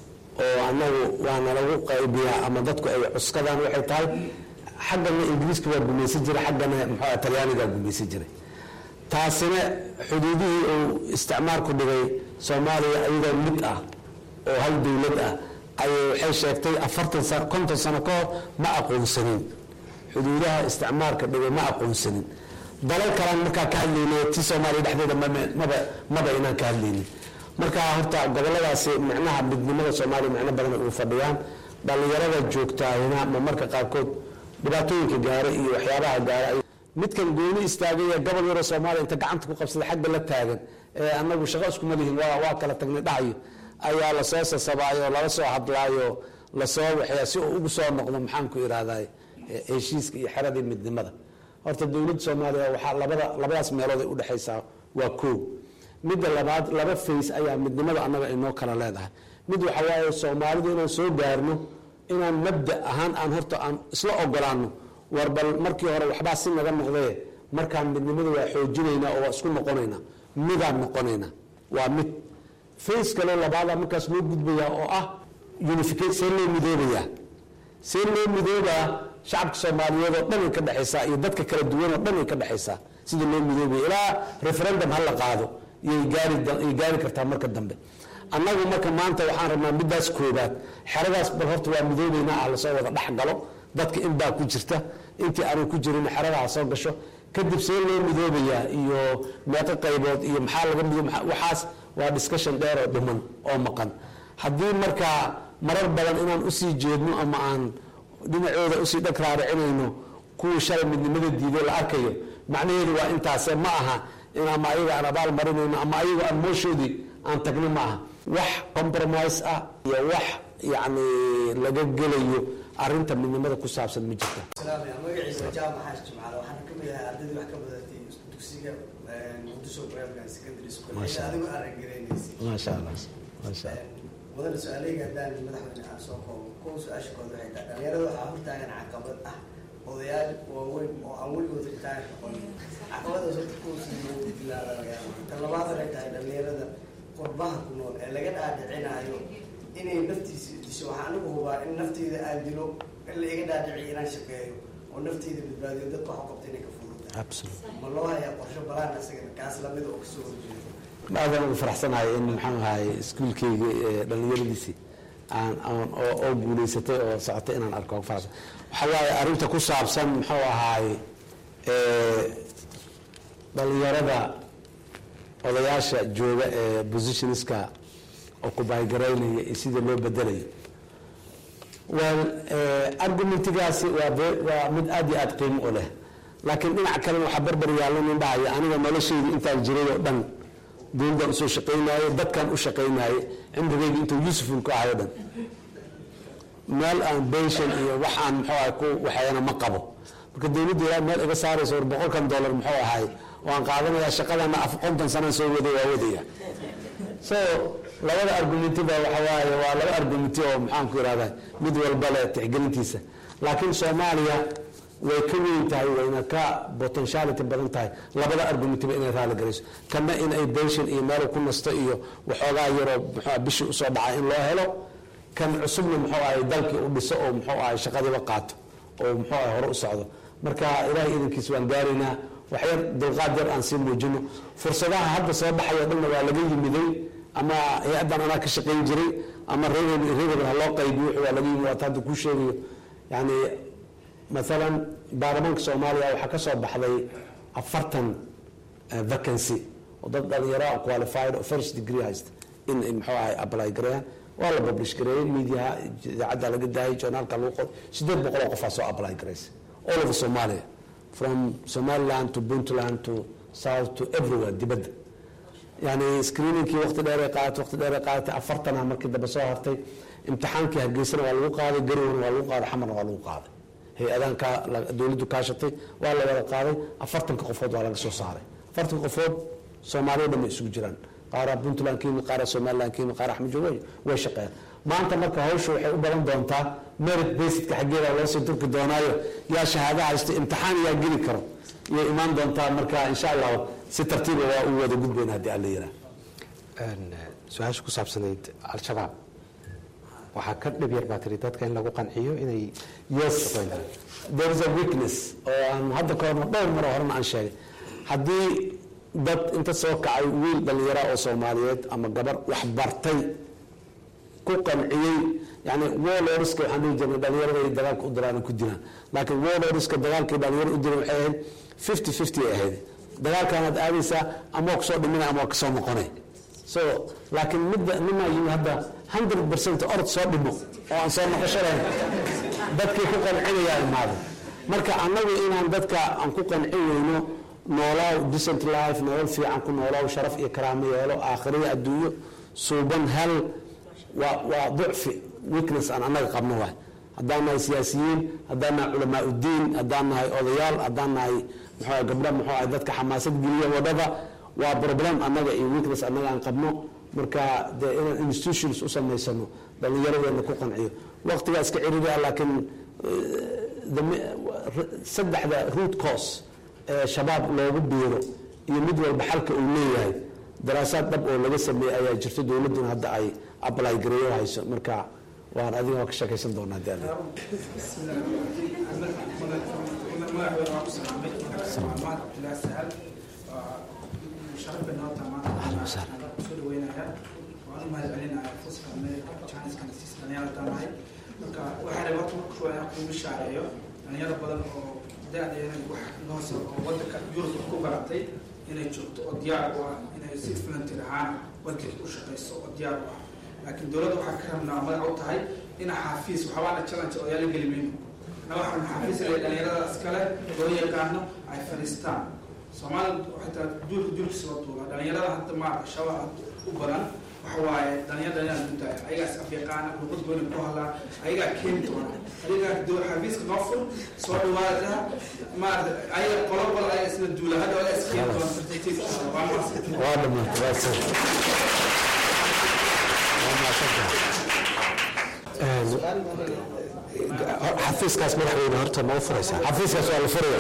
oo annagu waa nalagu qaybiyaa ama dadku ay cuskadaan waxay tahay xaggana ingiriiska waa gumaysan jiray xaggana muxuu talyaanigaa gumaysan jiray taasina xuduudihii uu isticmaalku dhigay soomaaliya iyadoo mid ah oo hal dowlad ah ayay waxay sheegtay afartan sano konton sano ka hor ma aqoonsanin xuduudaha isticmaalka dhigay ma aqoonsanin dalal kalaan markaa ka hadlaynay ti soomaaliya dhexdeeda maba- maba maba inaan ka hadlaynin marka horta goboladaasi micnaha midnimada soomaaliya micno badan ay ugu fadhiyaan dhallinyarada joogtaahina ma marka qaarkood dhibaatooyinka gaara iyo waxyaabaha gaara ay- midkan gooni istaagay ee gobol yaroo soomaaliya inta gacanta ku qabsaday xagga la taagan ee anagu shaqo iskuma lihin waa waa kala tagnay dhacayo ayaa lasoo sasabaayo lala soo hadlaayo lasoo waxyaa si uu ugu soo noqdo maxaan ku ihahday heshiiska iyo xeradii midnimada horta dowladda soomaaliya waxaa labada labadaas meelood ay udhexaysaa waa koo midda labaad laba fays ayaa midnimada annaga inoo kala leedahay mid waxa waaye soomaalidu inaan soo gaarno inaan mabda ahaan aan horta aan isla ogolaano war bal markii hore waxbaa si naga noqdee markaan midnimada waa xoojinaynaa oo waa isku noqonaynaa midaan noqonaynaa waa mid fays kaloo labaadaa markaas loo gudbayaa oo ah unification see loo midoobayaa see loo midoobaa shacabka soomaaliyeed oo dhan ay ka dhexaysaa iyo dadka kala duwan oo dhan ay ka dhexaysaa sida loo midoobaya ilaa referendum ha la qaado iyay gaari ay gaari kartaa marka dambe annagu marka maanta waxaan rabnaa middaas koobaad xeradaas bal horta waa midoobaynaa ah lasoo wada dhex galo dadka in baa ku jirta intii aanay ku jirin xeradaha soo gasho kadib see loo midoobayaa iyo meeqo qaybood iyo maxaa laga midoob waxaas waa discussion dheer oo dhiman oo maqan haddii markaa marar badan inaan usii jeedno ama aan dhinacooda usii dhag raaricinayno kuwii shalay midnimada diiday la arkayo macnaheedu waa intaase ma aha in ama ayaga aan abaal marinayno ama ayaga aan mooshoodii aan tagno ma aha wax compromise ah iyo wax yacni laga gelayo arinta midnimada ku saabsan ma jirta salaamaya magaciisa jaamac xaash jimcaale waxaan ka mid ahay ardaydii wax ka badatay dugsiga muqdisho primary secondary school Masha ee adigu araggaraynaysa maasha allah maasha allah wadana su-aaleyga haddaan madaxweyne aan soo koobo kow su-aasha kood waxay tahay dhalinyarada waxaa hortaagan caqabad ah odayaal waaweyn oo aan weligood ritaan noqon caqabadaas horta kuwasi bilaabaya ta labaad waxay tahay dhalinyarada qurbaha ku nool ee laga dhaadhicinaayo inay naftiisa disho waxaa anigu hubaa in nafteyda aan dilo in la iga dhaadhiciyo inaan shaqeeyo oo nafteyda badbaadiyo dadka wax u qabta inay ka fududahay absolutely ma loo hayaa qorshe balaan isagana kaas lamida oo kasoo horjeedo aadaan ugu faraxsanahay in maxaan ahay iskuulkeyga ee dhallinyaradiisii aan aan oo oo guulaysatay oo socotay inaan arko ugu faraxsan waxaa waaye arrinta ku saabsan muxuu ahaay ee dhallinyarada odayaasha jooga ee positionska oo kubaygaraynaya iyo sida loo bedelayo well argumentigaasi waa be- waa mid aad iyo aad qiimo u leh laakiin dhinac kalena waxaa barbar yaalla nin dhahaya aniga noloshayda intaan jiray oo dhan dowladdan usoo shaqaynaaye dadkan u shaqaynaaye cimrigayga intuu yuusufun ku ahayo dhan meel aan bension iyo waxaan muxuu ahay ku waxeeyana ma qabo marka dowladda ilaa meel iga saarayso war boqolkan dollar muxuu ahay waan qaadanayaa shaqadana af konton sanaan soo waday waa wadaya so labada argumentiba waxa waaye waa laba argumenti oo maxaan ku ihahda mid walba leh tixgelintiisa laakiin soomaaliya way ka weyn tahay wayna ka potentiality badan tahay labada argumentiba inay raali garayso kana in ay pension iyo meel ku nasto iyo waxoogaa yaroo muxuu bishii usoo dhacay in loo helo kan cusubna muxuu ahay dalkii u dhiso oo muxuu ahay shaqadiiba qaato oo muxuu ahay hore u socdo marka ilaahay idankiis waan gaaraynaa waxyar dulqaad yar aan sii muujino fursadaha hadda soo baxayo dhanna waa laga yimiday ama hay-addan anaa ka shaqayn jiray ama reer reer ha loo qaybiyo waa laga yimid waata hadda kuu sheegayo yani maalan baarlamaanka soomaaliya waxaa ka soo baxday afartan vacancy oo dad dhalinyaro qualified oo first degree haysta in muxuu ahay apply gareeyaan waa la publish gareeyey mediaha idaacadda laga daayay journaalka lagu qoray sideed boqoloo qofaa soo apply garaysa all over somalia from somaliland to puntland to south to everywhere dibadda yani screeningkii waqti dheeray qaadatay waqti dheeray qaadatay afartana markii dambe soo hartay imtixaankii hargeysana waa lagu qaaday garowna waa lagu qaaday xamarna waa lagu qaaday hay-adahan ka dowladdu kaashatay waa la wada qaaday afartanka qofood waa laga soo saaray afartanka qofood soomaaliya dhan bay isugu jiraan qaara puntland ka yimid qaara somaliland ka yimid qaara axmed jawey way shaqeeyaan maanta marka hawsha waxay u badan doontaa merit basidka xaggeeda loo sii turki doonaayo yaa shahaado haysto imtixaan yaa geli karo iyay imaan doontaa marka insha allahu si tartiiba waa u wada gudbayna haddii alla yiraa su-aasha ku saabsanayd al-shabaab waxaa ka dhib yar baa tiri dadka in lagu qanciyo inay yes there is a weakness oo aan hadda ka horna dhowr maro horena aan sheegay haddii dad inta soo kacay wiil dhallinyara oo soomaaliyeed ama gabar wax bartay ku qanciyey yani warlordska waxaan dhihi jirnay dhalinyarada ay dagaalka u diraan ku dilaan laakiin warlordska dagaalkay dhalinyaro u diran waxay ahayd fifty fifty ay ahayd dagaalkaanaad aadaysaa ama waa kusoo dhimina ama waa kasoo noqonay so laakiin midda nimaa yimi hadda hundred percent orod soo dhimo oo aan soo noqosho lahayn dadkii ku qancinayaa imaaday marka annagu inaan dadka aan ku qancin weyno noolaaw decent life nolol fiican ku noolaaw sharaf iyo karaamo yeelo aakhiriya adduunyo suuban hal waa waa ducfi weakness aan annaga qabno waay haddaan nahay siyaasiyiin haddaan nahay culamaa uddiin haddaan nahay odayaal haddaan nahay muxuu gabdha muxuu ahay dadka xamaasad geliya wadhada waa problem annaga iyo weakness annaga aan qabno marka dee inaan institutions u samaysano dhallinyaradeena ku qanciyo waqtigaa iska ciriria laakiin saddexda root cause ee shabaab loogu biiro iyo mid walba xalka uu leeyahay daraasaad dhab oo laga sameeyey ayaa jirto dowladduna hadda ay apply gareeyo hayso marka waan adiga waa ka sheekaysan doonaa dee dhalinyaro badan oo da-deena wax noos oo wadanka yurub ku baratay inay joogto oo diyaar u ah inay si volunteer ahaan wadanka u shaqayso oo diyaar u ah laakiin dowladda waxaa ka rabnaa magac u tahay ina xaafiis waxbaana challenge oo yaala geli mayno na waxaan xaafiis le dhalinyarada iskale loo yaqaano ay fadhiistaan soomaalida xitaa duulka duulkiisa loo duula dhalinyarada hadda maarka shabaab u badan waxa waaye dhalinyarada inaan duntaya ayagaas afyaqaana luqad goyna ku hadlaa ayagaa keeni doona adigaa doo xafiiska noo fur soo dhawaada maarata ayaga qolo qolo ayaga isla duula hadda ayaga iskeeni doona certificate waa maasay waa dhamaatay waa sir xafiiskaas madaxweyne horta ma u furaysaa xafiiskaas waa la furaya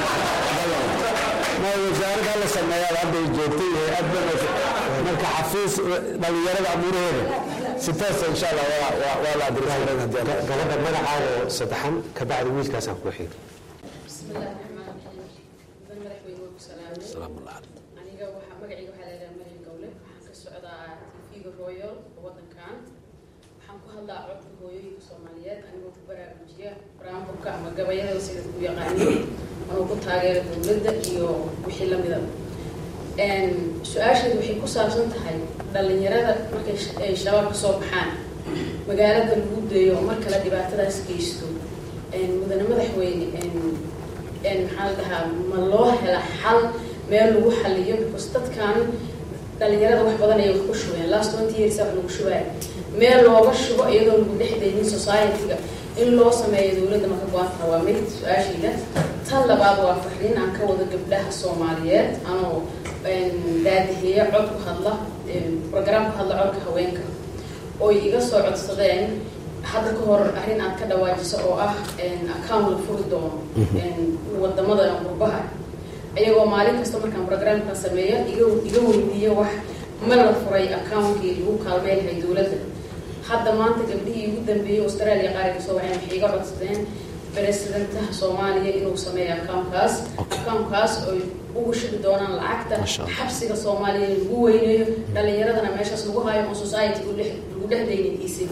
ma wasaaradda la sameeyaa hadda ay joogtay hay-ad marka xafiis dhalinyarada amuuraheeda si toosa insha allah waa waa waa la adreesgareyn haddii alla gabadha magacaaga oo saddexan kabacdi wiilkaasaan ku xiga bismillahi raxmaan raxiim mudan madaxweyne waa ku salaamay salaamu calaykum aniga waxaa magacayga waxaa leedahay marian gowle waxaan ka socdaa tv-ga royal wadankan waxaan ku hadlaa codka hooyooyinka soomaaliyeed anigoo ku baraarujiya baraamburka ama gabayada sida ku yaqaaniin anoo ku taageera dowladda iyo wixii lamida su-aasheedu waxay ku saabsan tahay dhalinyarada markay sh- ay shabaab ka soo baxaan magaalada lagu dayo oo mar kale dhibaatadaas geysto mudane madaxweyne maxaa la dhahaa ma loo hela xal meel lagu xaliyo because dadkan dhalinyarada wax badan ayay wax ku shubeen last twenty years wax lagu shubaya meel looga shubo iyadoo lagu dhexdaynin society-ga in loo sameeyo dowladda maka go-aanka waa mid su-aashayda tan labaad waa fariin aan ka wado gabdhaha soomaaliyeed anoo daadiheeya cod ku hadla program ku hadla codka haweenka oo iga soo codsadeen hadda ka hor arrin aad ka dhawaajiso oo ah account la furi doono wadamada qurbaha iyagoo maalin kasta markaan programka sameeyo iga iga weydiiyo wax ma la furay accountkii lagu kaalmeynhay dowladda hadda maanta gabdhihii ugu dambeeyey australia qaariga soo waxay waxay iga codsadeen presidentaha soomaaliya inuu sameeyo accountkaas accountkaas oy ugu shubi doonaan lacagta xabsiga soomaaliya lagu weyneeyo dhalinyaradana meeshaas lagu hayo on society lagu dhex daynin isig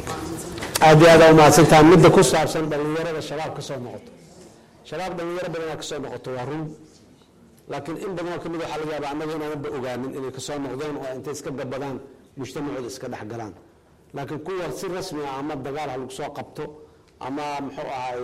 aad iyo aad aa umahadsantaha midda ku saabsan dhallinyarada shabaab ka soo noqoto shabaab dhallinyaro badanaa kasoo noqoto waa run laakiin in badanoo kamid waxaa laga yaaba annaga inaanaba ogaanin inay kasoo noqdeen oo intay iska gabadaan mujtamacooda iska dhex galaan laakiin kuwa si rasmi ah ama dagaal ha lagu soo qabto ama muxuu ahay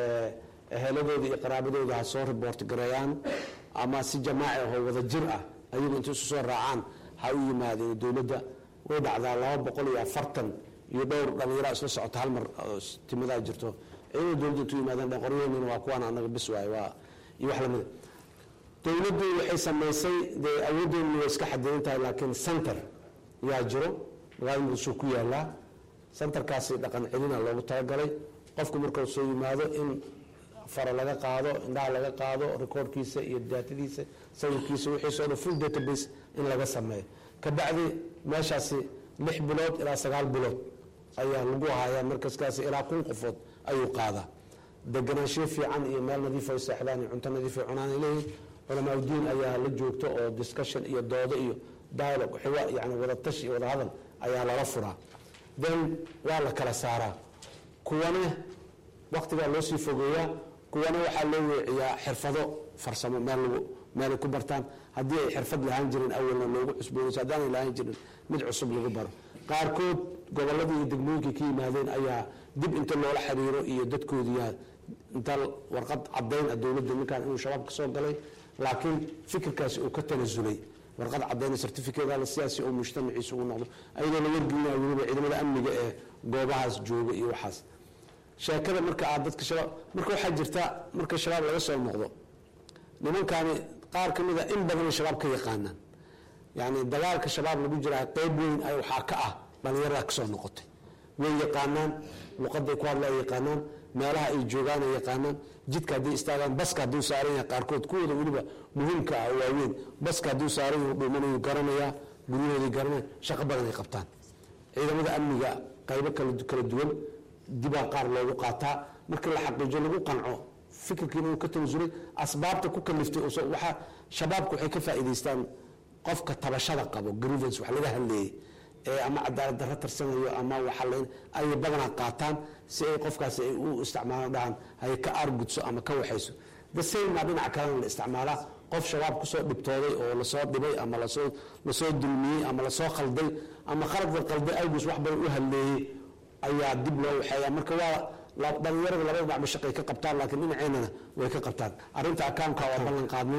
eheladooda iyo qaraabadooda ha soo riboort gareeyaan ama si jamaaci ahoo wada jir ah ayagu intay isu soo raacaan ha u yimaadeen dowladda way dhacdaa laba boqol iyo afartan iyo dhowr dhallinyara isla socota hal mar timadaa jirto ciidamada dowladda intuu yimaadeen qoryaheennina waa kuwaan annaga bis waay waa iyo wax lamida dowladdu waxay samaysay dee awooddeenu way iska xadidan tahay laakiin center yaa jiro magaalada muqdisho ku yaalaa centerkaasi dhaqan celina loogu talagalay qofku markuu soo yimaado in fara laga qaado indhaha laga qaado recordkiisa iyo daatadiisa sawirkiisa wixiisa o dhan full database in laga sameeyo kabacdi meeshaasi lix bilood ilaa sagaal bilood ayaa lagu hayaa markaskaasi ilaa kun qofood ayuu qaadaa deganaanshiyo fiican iyo meel nadiif ay seexdaan iyo cunto nadiif ay cunaan ay leeyihin culamaa udiin ayaa la joogto oo discussion iyo doodo iyo dialogue xiwa yani wadatash iyo wada hadal ayaa lala furaa then waa la kala saaraa kuwane waktigaa loo sii fogeeyaa kuwana waxaa loo weeciyaa xirfado farsamo meel lagu meelay ku bartaan haddii ay xirfad lahaan jirin awalna loogu cusboonayso haddaanay lahaan jirin mid cusub lagu baro qaarkood gobolladii iyo degmooyinkii ka yimaadeen ayaa dib inta loola xiriiro iyo dadkoodiiyaa inta warqad cadayn ah dowladda ninkaan inuu shabaab ka soo galay laakiin fikirkaasi uu ka tanasulay warqad cadayna certificateala sidaasi oo mujtamaciisa ugu noqdo ayadoo la wargelinaya weliba ciidamada amniga ee goobahaas jooga iyo waxaas sheekada marka aad dadka shabaab marka waxaa jirta marka shabaab laga soo noqdo nimankaani qaar ka mid a in badanay shabaab ka yaqaanaan yani dagaalka shabaab lagu jiraa qeyb weyn ay waxaa ka ah dhalinyarada kasoo noqotay way yaqaanaan luqaday ku hadla ay yaqaanaan meelaha ay joogaan ay yaqaanaan jidka hadday istaagaan baska hadduu saaran yahay qaarkood kuwooda weliba muhiimka ah waaweyn baska hadduu saaran yahay dhuumanayuu garanayaa guryahooday garanaya shaqo badan ay qabtaan ciidamada amniga qaybo kala duwan dibaa qaar loogu qaataa markii la xaqiijiyo lagu qanco fikirkiina uu ka tanasulay asbaabta ku kaliftay waxaa shabaabku waxay ka faa'iidaystaan qofka tabashada qabo grievance wax laga hadleeyey ee ama cadaalad darro tarsanayo ama waxaleyn ayay badanaa qaataan si ay qofkaasi ay u isticmaalaan dhahan hay ka aargudso ama ka waxayso the same maa dhinaca kalena la isticmaalaa qof shabaab kusoo dhibtooday oo lasoo dhibay ama lasoo lasoo dulmiyey ama lasoo khalday ama khaladka qalday awgus wax badan u hadleeyey ayaa dib loo waxeeya marka waa dhalinyarada labada dhacba shaqay ka qabtaan laakiin dhinaceennana way ka qabtaan arrinta accountka waa ballan qaadnay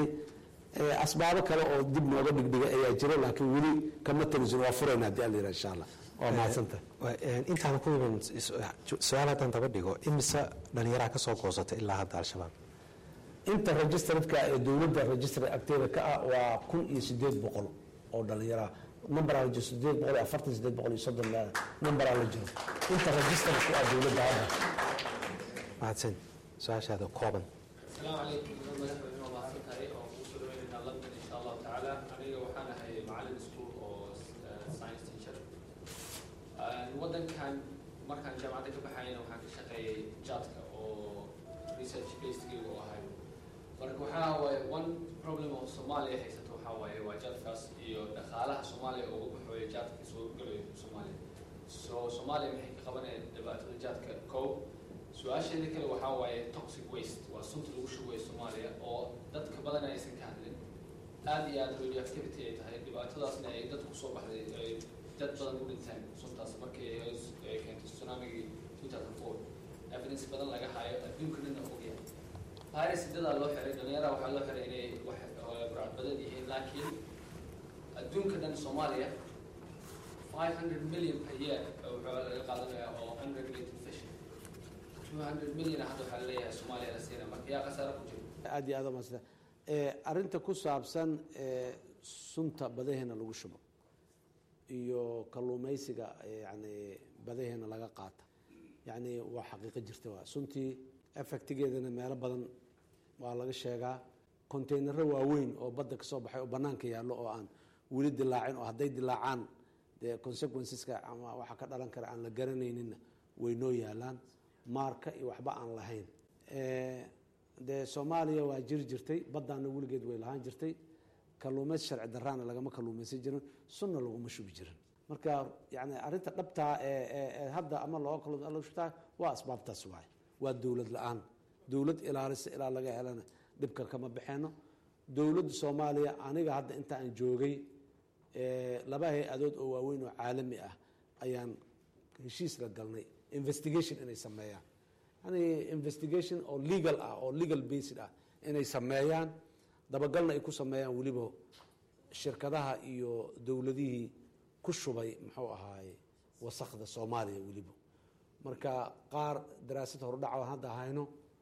asbaabo kale oo dib nooga dhigdhiga ayaa jira laakiin weli kama tanisun waa furayna haddii alla yidhaha insha allah waa mahadsanta intaan ku iman su-aal haddaan daba dhigo imise dhalinyaraha ka soo goosatay ilaa hadda al-shabaab inta registaredka ee dowladda registrad agteeda ka ah waa kun iyo sideed boqol oo dhalinyaraha numberaa la jiro sideed boqol iyo afartan sideed boqol iyo soddon numberaa la jiro inta registered ku ah dowladda hadda mahadsan su-aashaada kooban السلام عليكم madaxweyne waa mahadsan tahay oo kugu soo dhaweynayna london insha allahu tacaala aniga waxaan ahay macalin school oo science teacher waddankan markaan jaamacadda ka baxayana waxaan ka shaqeeyay jadka oo research basedgayga u ahay marka waxaa waaye one problem oo soomaaliya haysato waxaa waaye waa jadkaas iyo dhaqaalaha soomaaliya uga baxooya jadka soo galayo soomaaliya so soomaaliya maxay ka qabanayaan dhibaatada jadka kow su-aasheeda kale waxaa waaye toxic waste waa sunta lagu shubayo soomaaliya oo dadka badan aysan ka hadlin aada iyo aada radioactivity ay tahay dhibaatadaasna ay dadku soo baxday ay dad badan u dhinteen suntaas markii ay keentay tsunamigii two thousand four evidence badan laga hayo adduunka dhanna ogyahay virus dadaa loo xiray dhalinyaraha waxaa loo xiray inay wax burcadbadeed yihiin laakiin adduunka dhan soomaaliya five hundred million per year waxaa laga qaadanayaa oo unregulated fishing two hundred million hadda waxaa laleeyahay soomaaliya la siina marka yaa khasaare ku jira aad iyo aad umadsanta arrinta ku saabsan sunta badaheena lagu shubo iyo kalluumaysiga yani badaheena laga qaata yani waa xaqiiqo jirta waa suntii effectigeedana meelo badan waa laga sheegaa containaro waaweyn oo badda kasoo baxay oo banaanka yaallo oo aan weli dilaacin oo hadday dilaacaan dee consequenceska ama waxa ka dhalan kara aan la garanayninna way noo yaalaan maarka iyo waxba aan lahayn dee soomaaliya waa jiri jirtay baddaana weligeed way lahaan jirtay kaluumays sharci daraana lagama kaluumaysan jirin sunna laguma shubi jirin marka yani arrinta dhabtaa ee hadda ama looga kalushubtaa waa asbaabtaas waay waa dowlad la-aan dowlad ilaalisa ilaa laga helana dhibka kama baxeeno dowladda soomaaliya aniga hadda inta aan joogay laba hay-adood oo waaweyn oo caalami ah ayaan heshiis la galnay investigation inay sameeyaan yani investigation oo legal ah oo legal based ah inay sameeyaan dabagalna ay ku sameeyaan weliba shirkadaha iyo dowladihii ku shubay muxuu ahaaye wasakda soomaaliya weliba marka qaar daraasad hordhac hadda hayno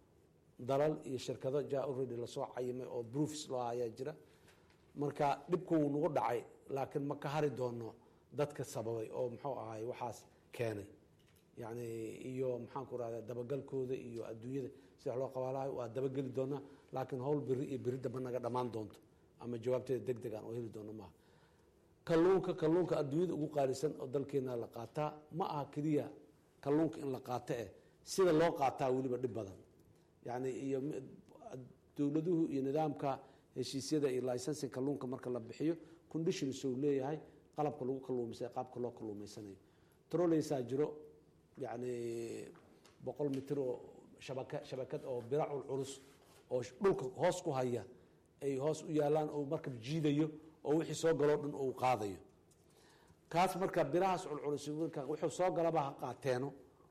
dalal iyo shirkado ja already lasoo cayimay oo broofs loo ayaa jira marka dhibku wuu nagu dhacay laakiin ma ka hari doono dadka sababay oo muxuu ahaay waxaas keenay yani iyo maxaan ku rahda dabagalkooda iyo adduunyada si wax loo qabaalahay waa dabageli doonaa laakiin howl beri iyo beri damba naga dhammaan doonto ama jawaabteeda deg deg aan oo heli doono maaha kalluunka kalluunka adduunyada ugu qaalisan oo dalkeena la qaataa ma aha keliya kalluunka in la qaato eh sida loo qaataa weliba dhib badan yani iyo dowladuhu iyo nidaamka heshiisyada iyo licensi kalluunka marka la bixiyo conditions uu leeyahay qalabka lagu kaluumaysa qaabka loo kaluumaysanayo troleysaa jiro yani boqol mitir oo shabaka shabakad oo bira culculus oo dhulka hoos ku haya ay hoos u yaalaan oo markab jiidayo oo wixii soo galoo dhan uu qaadayo kaas marka birahaas culculus marka wuxuu soo galaba ha qaateeno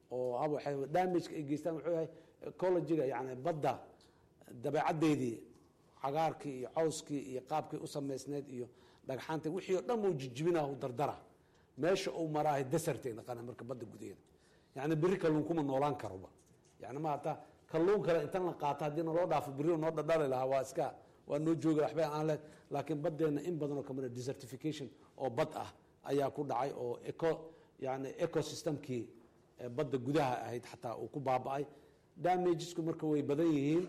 oo damageka ay geystaan wuxuu yahay ecologiga yani badda dabeecaddeedii cagaarkii iyo cawskii iyo qaabkii u samaysneyd iyo dhagxaanta wixii oo dhan uu jijibinah dardara meesha uu maraahay desert ay naqana marka badda gudaheeda yani beri kalluun kuma noolaan karoba yani ma hataa kalluun kale intan la qaato haddii naloo dhaafo beri noo dhadhali lahaa waa iska waa noo jooga waxba aan leed laakiin baddeena in badan oo kamida desertification oo bad ah ayaa ku dhacay oo eco yani ecosystemkii badda gudaha ahayd xataa uu ku baaba-ay damagesku marka way badan yihiin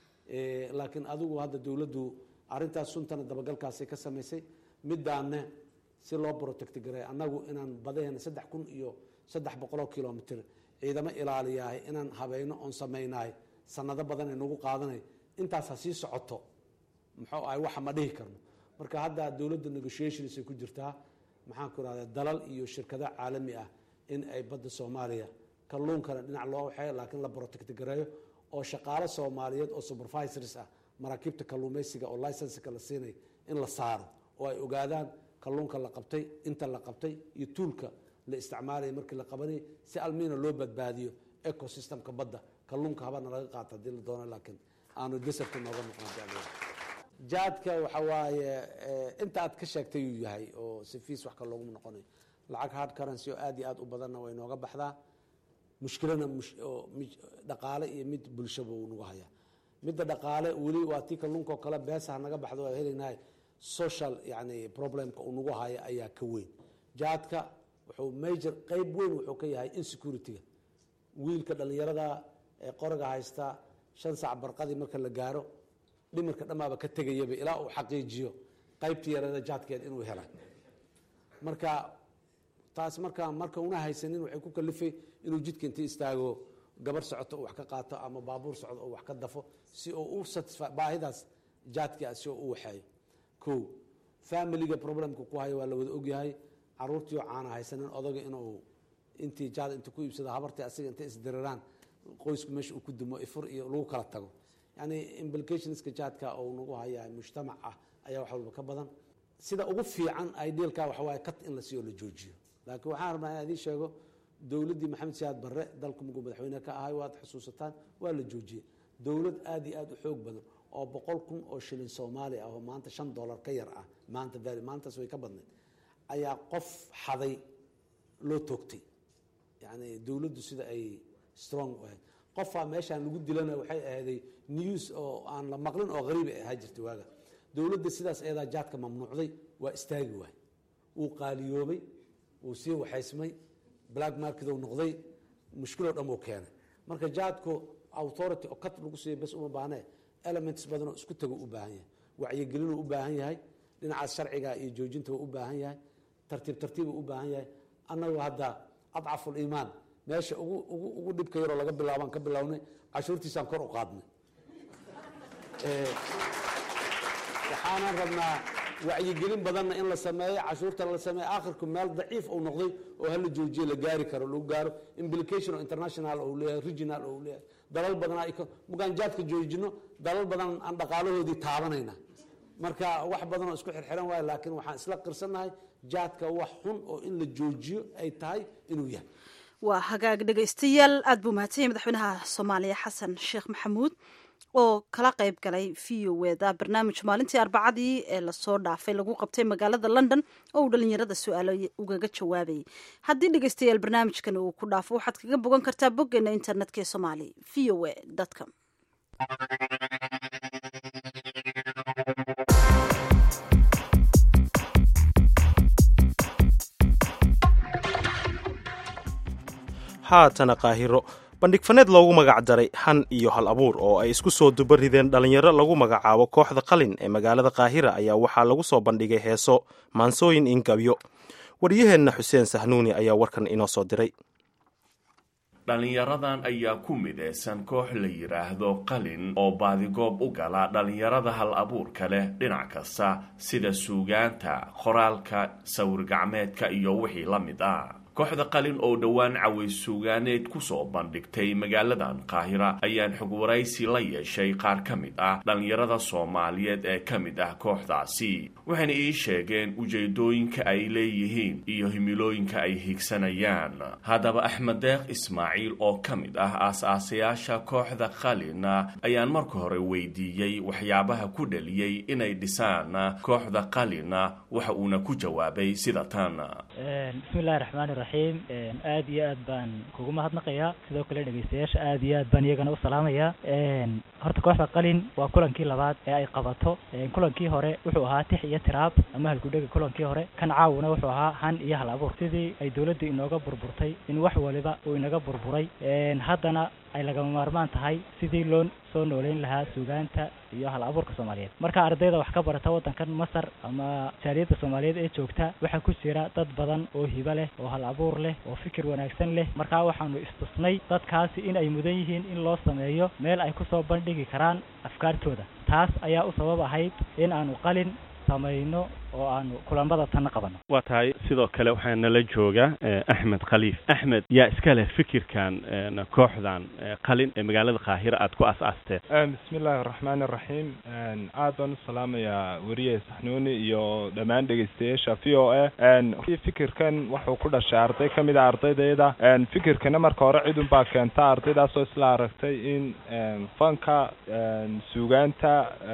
laakiin adigu hadda dowladdu arintaas suntana dabagalkaasay ka samaysay midaane si loo protect garay annagu inaan badaheena saddex kun iyo saddex boqoloo kilomitr ciidamo ilaaliyahay inaan habeyno oon samaynahay sanado badan ay nagu qaadanay intaas ha sii socoto muxuu ahay waxa ma dhihi karno marka hadda dowladda negotiations ay ku jirtaa maxaan ku irahda dalal iyo shirkado caalami ah in ay badda soomaaliya kalluunkana dhinac loo waxeeyo laakiin la protect gareeyo oo shaqaalo soomaaliyeed oo supervisors ah maraakiibta kalluumaysiga oo licenska la siinay in la saaro oo ay ogaadaan kalluunka la qabtay inta la qabtay iyo tuulka la isticmaalaya markii la qabanayay si almiina loo badbaadiyo ecosystemka badda kalluunka habana laga qaato hadii la doono laakiin aanu deserta nooga noqon jaadka waxa waaye inta aad ka sheegtay uu yahay oo si fiis wax ka looguma noqonayo lacag hard currency oo aad iyo aad u badanna way nooga baxdaa mushkilana dhaqaale iyo mid bulshaba uu nagu hayaa midda dhaqaale weli waa tii kalluunka oo kale beesaha naga baxdo waa helaynahay social yani problemka uu nagu haya ayaa ka weyn jaadka wuxuu major qeyb weyn wuxuu ka yahay insecurity-ga wiilka dhalinyarada ee qoriga haysta shan sac barqadii marka la gaaro dhimirka dhamaaba ka tegayaba ilaa uu xaqiijiyo qeybtii yarada jaadkeed inuu hela marka taas marka marka una haysanin waxay ku kalifay inuu jidka inta istaago gabar socoto uu wax ka qaato ama baabuur socdo uu wax ka dafo si uu u satisfa baahidaas jaadka si uu u waxeeyo ko familiga problemka ku hayo waa la wada ogyahay caruurtii oo caana haysanin odaga inuu intii jaad inta ku iibsado habartii asiga intay isdiriraan qoysku meesha uu ku dumo ifur iyo lagu kala tago yani implicationska jaadka oo nagu haya mujtamac ah ayaa wax walba ka badan sida ugu fiican idealka waxa waaye kat in la siiyo la joojiyo laakiin waxaan rabnaa inaan idiin sheego dowladdii maxamed siyaad barre dalku muguu madaxweyne ka ahay waad xusuusataan waa la joojiyey dowlad aada iyo aada u xoog badan oo boqol kun oo shilin soomaali ah oo maanta shan dollar ka yar ah maanta val maantaas way ka badnayd ayaa qof xaday loo toogtay yani dowladdu sida ay strong u ahayd qofaa meeshaan lagu dilana waxay ahayday news oo aan la maqlin oo hariib ay ahaa jirtay waaga dowladda sidaas eedaa jaadka mamnuucday waa istaagi waay wuu qaaliyoobay wuu sii waxaysmay black market u noqday mushkiloo dhan uu keenay marka jaadku authority oo kat lagu siiya bes uma baahne elements badanoo isku tago u baahan yahay wacyigelinuu u baahan yahay dhinacaas sharciga iyo joojinta u u baahan yahay tartiib tartiibuu u baahan yahay annagu hadda adcaful iimaan meesha ugu ugu ugu dhibka yaroo laga bilaabaan ka bilownay cashuurtiisaan kor u qaadnay waxaanan rabnaa wacyigelin badanna in la sameeyo cashuurta la sameeyo akhirku meel daciif uu noqday oo hala joojiyo la gaari karo lagu gaaro implication oo international ou leeyahay regional ou leeyahay dalal badanaa mugaan jaadka joojino dalal badan aan dhaqaalahoodii taabanayna marka wax badanoo isku xirxiran waayo laakiin waxaan isla qirsannahay jaadka wax xun oo in la joojiyo ay tahay inuu yahay waa hagaag dhegaystayaal aad buu mahadsanyay madaxweynaha soomaaliya xasan sheekh maxamuud oo kala qayb galay v o eda barnaamij maalintii arbacadii ee lasoo dhaafay lagu qabtay magaalada london oo uu dhalinyarada su-aalo ugaga jawaabayay haddii dhegaystayaal barnaamijkan uu ku dhaafo waxaad kaga bogan kartaa boggeena internetka ee somaali v o e com haatana qaahiro bandhig faneed loogu magac daray han iyo hal abuur oo ay isku soo duba rideen dhallinyaro lagu magacaabo kooxda qalin ee magaalada kaahira ayaa waxaa lagu soo bandhigay heeso maansooyin ingabyo waryaheenna xuseen sahnuuni ayaa warkan inoo soo diray dhallinyaradan ayaa ku midaysan koox la yidhaahdo qalin oo baadigoob u gala dhallinyarada hal abuurka leh dhinac kasta sida suugaanta qoraalka sawir-gacmeedka iyo wixii la mid ah kooxda qalin oo dhowaan caways suugaaneed kusoo bandhigtay magaaladan qaahira ayaan xog waraysi la yeeshay qaar ka mid ah dhallinyarada soomaaliyeed ee ka mid ah kooxdaasi waxayna ii sheegeen ujeedooyinka ay leeyihiin iyo himilooyinka ay higsanayaan haddaba axmed deeq ismaaciil oo ka mid ah aas-aasayaasha kooxda qalin ayaan marka hore weydiiyey waxyaabaha ku dhaliyey inay dhisaan kooxda qalin waxa uuna ku jawaabay sida tan bismillahi raxmaani raxiim aad iyo aad baan kugu mahadnaqayaa sidoo kale dhegeystayaasha aad iyo aad baan iyagana u salaamayaa horta kooxda qalin waa kulankii labaad ee ay qabato kulankii hore wuxuu ahaa tix iyo tiraab ama halgudhega kulankii hore kan caawuna wuxuu ahaa han iyo hal abuur sidii ay dowladdu inooga burburtay in wax waliba uu inaga burburay haddana ay lagama maarmaan tahay sidii loo soo nooleyn lahaa suugaanta iyo hal abuurka soomaaliyeed marka ardayda wax ka barata waddankan masar ama jaaliyadda soomaaliyeed ee joogta waxaa ku jira dad badan oo hibo leh oo hal abuur leh oo fikir wanaagsan leh markaa waxaanu istusnay dadkaasi in ay mudan yihiin in loo sameeyo meel ay kusoo bandhigi karaan afkaartooda taas ayaa u sabab ahayd in aanu qalin samayno oo aanu kulanbada tanna qabano waa tahay sidoo kale waxaa nala jooga axmed khaliif axmed yaa iska leh fikirkan kooxdan qalin ee magaalada kaahira aad ku as-aasteen bismi illaahi araxmaani araxiim aad baan u salaamayaa weriye saxnuuni iyo dhammaan dhegeystayaasha v o a fikirkan wuxuu ku dhashay arday ka mid a ardaydayda fikirkana marka hore cidun baa keenta ardaydaasoo isla aragtay in fanka suugaanta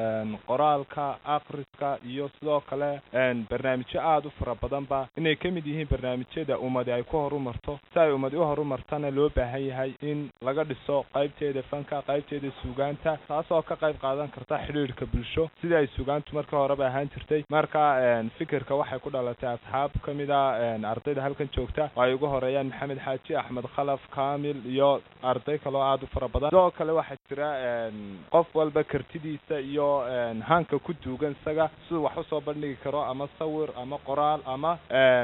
qoraalka akriska iyo sidoo kale barnaamijyo aada u fara badanba inay ka mid yihiin barnaamijyada ummadi ay ku horumarto si ay ummadi u horumartana loo baahan yahay in laga dhiso qaybteeda fanka qaybteeda suugaanta taasoo ka qayb qaadan karta xidhiidhka bulsho sidii ay suugaantu markii horeba ahaan jirtay marka fikirka waxay ku dhalatay asxaab ka mid a ardayda halkan joogta oo ay ugu horeeyaan maxamed xaaji axmed khalaf kaamil iyo arday kaloo aada u fara badan sidoo kale waxaa jira qof walba kartidiisa iyo hanka ku duugan isaga siduu wax usoo bandhigi karo ama sawir ama qoraal ama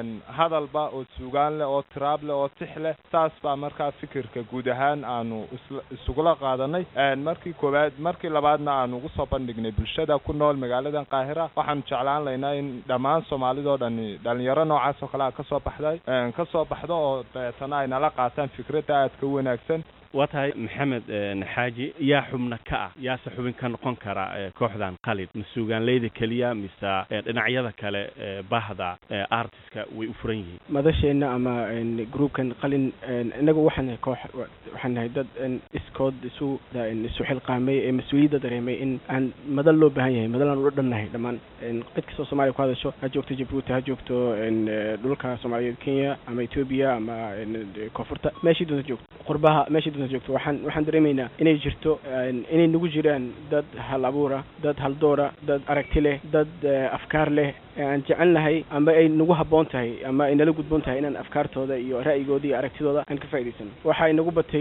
hadalba oo suugaan leh oo tiraab leh oo tix leh saas baa markaa fikirka guud ahaan aanu isla isugula qaadanay markii koowaad markii labaadna aanu ugu soo bandhignay bulshada ku nool magaaladan qaahira waxaanu jeclaan laynaa in dhammaan soomaalidoo dhani dhalinyaro noocaas oo kale a kasoo baxday kasoo baxdo oo dabeetana ay nala qaataan fikradda aadka u wanaagsan waa tahay maxamed xaaji yaa xubna ka ah yaase xubin ka noqon kara kooxdan qalin ma suugaanleyda keliya mise dhinacyada kale bahda artiska way u furan yihiin madasheenna ama groupkan qalin inagu waxaan nahay koox waxaan nahay dad iskood isu isu xilqaamay ee mas-uuliyadda dareemay in aan madal loo baahan yahay madal aan ula dhannahay dhammaan cid kastoo soomaaliya ku hadasho ha joogto jabuuti ha joogto dhulka soomaaliyeed kenya ama etoobiya ama koonfurta meeshii doonta joogto qurbaha meeshii doonta joogto waxaan waxaan dareemaynaa inay jirto inay nagu jiraan dad hal abuura dad haldoora dad aragti leh dad afkaar leh aan jecelnahay ama ay nagu habboon tahay ama ay nala gudboon tahay inaan afkaartooda iyo ra'yigooda iyo aragtidooda aan ka faa'idaysano waxaa inagu batay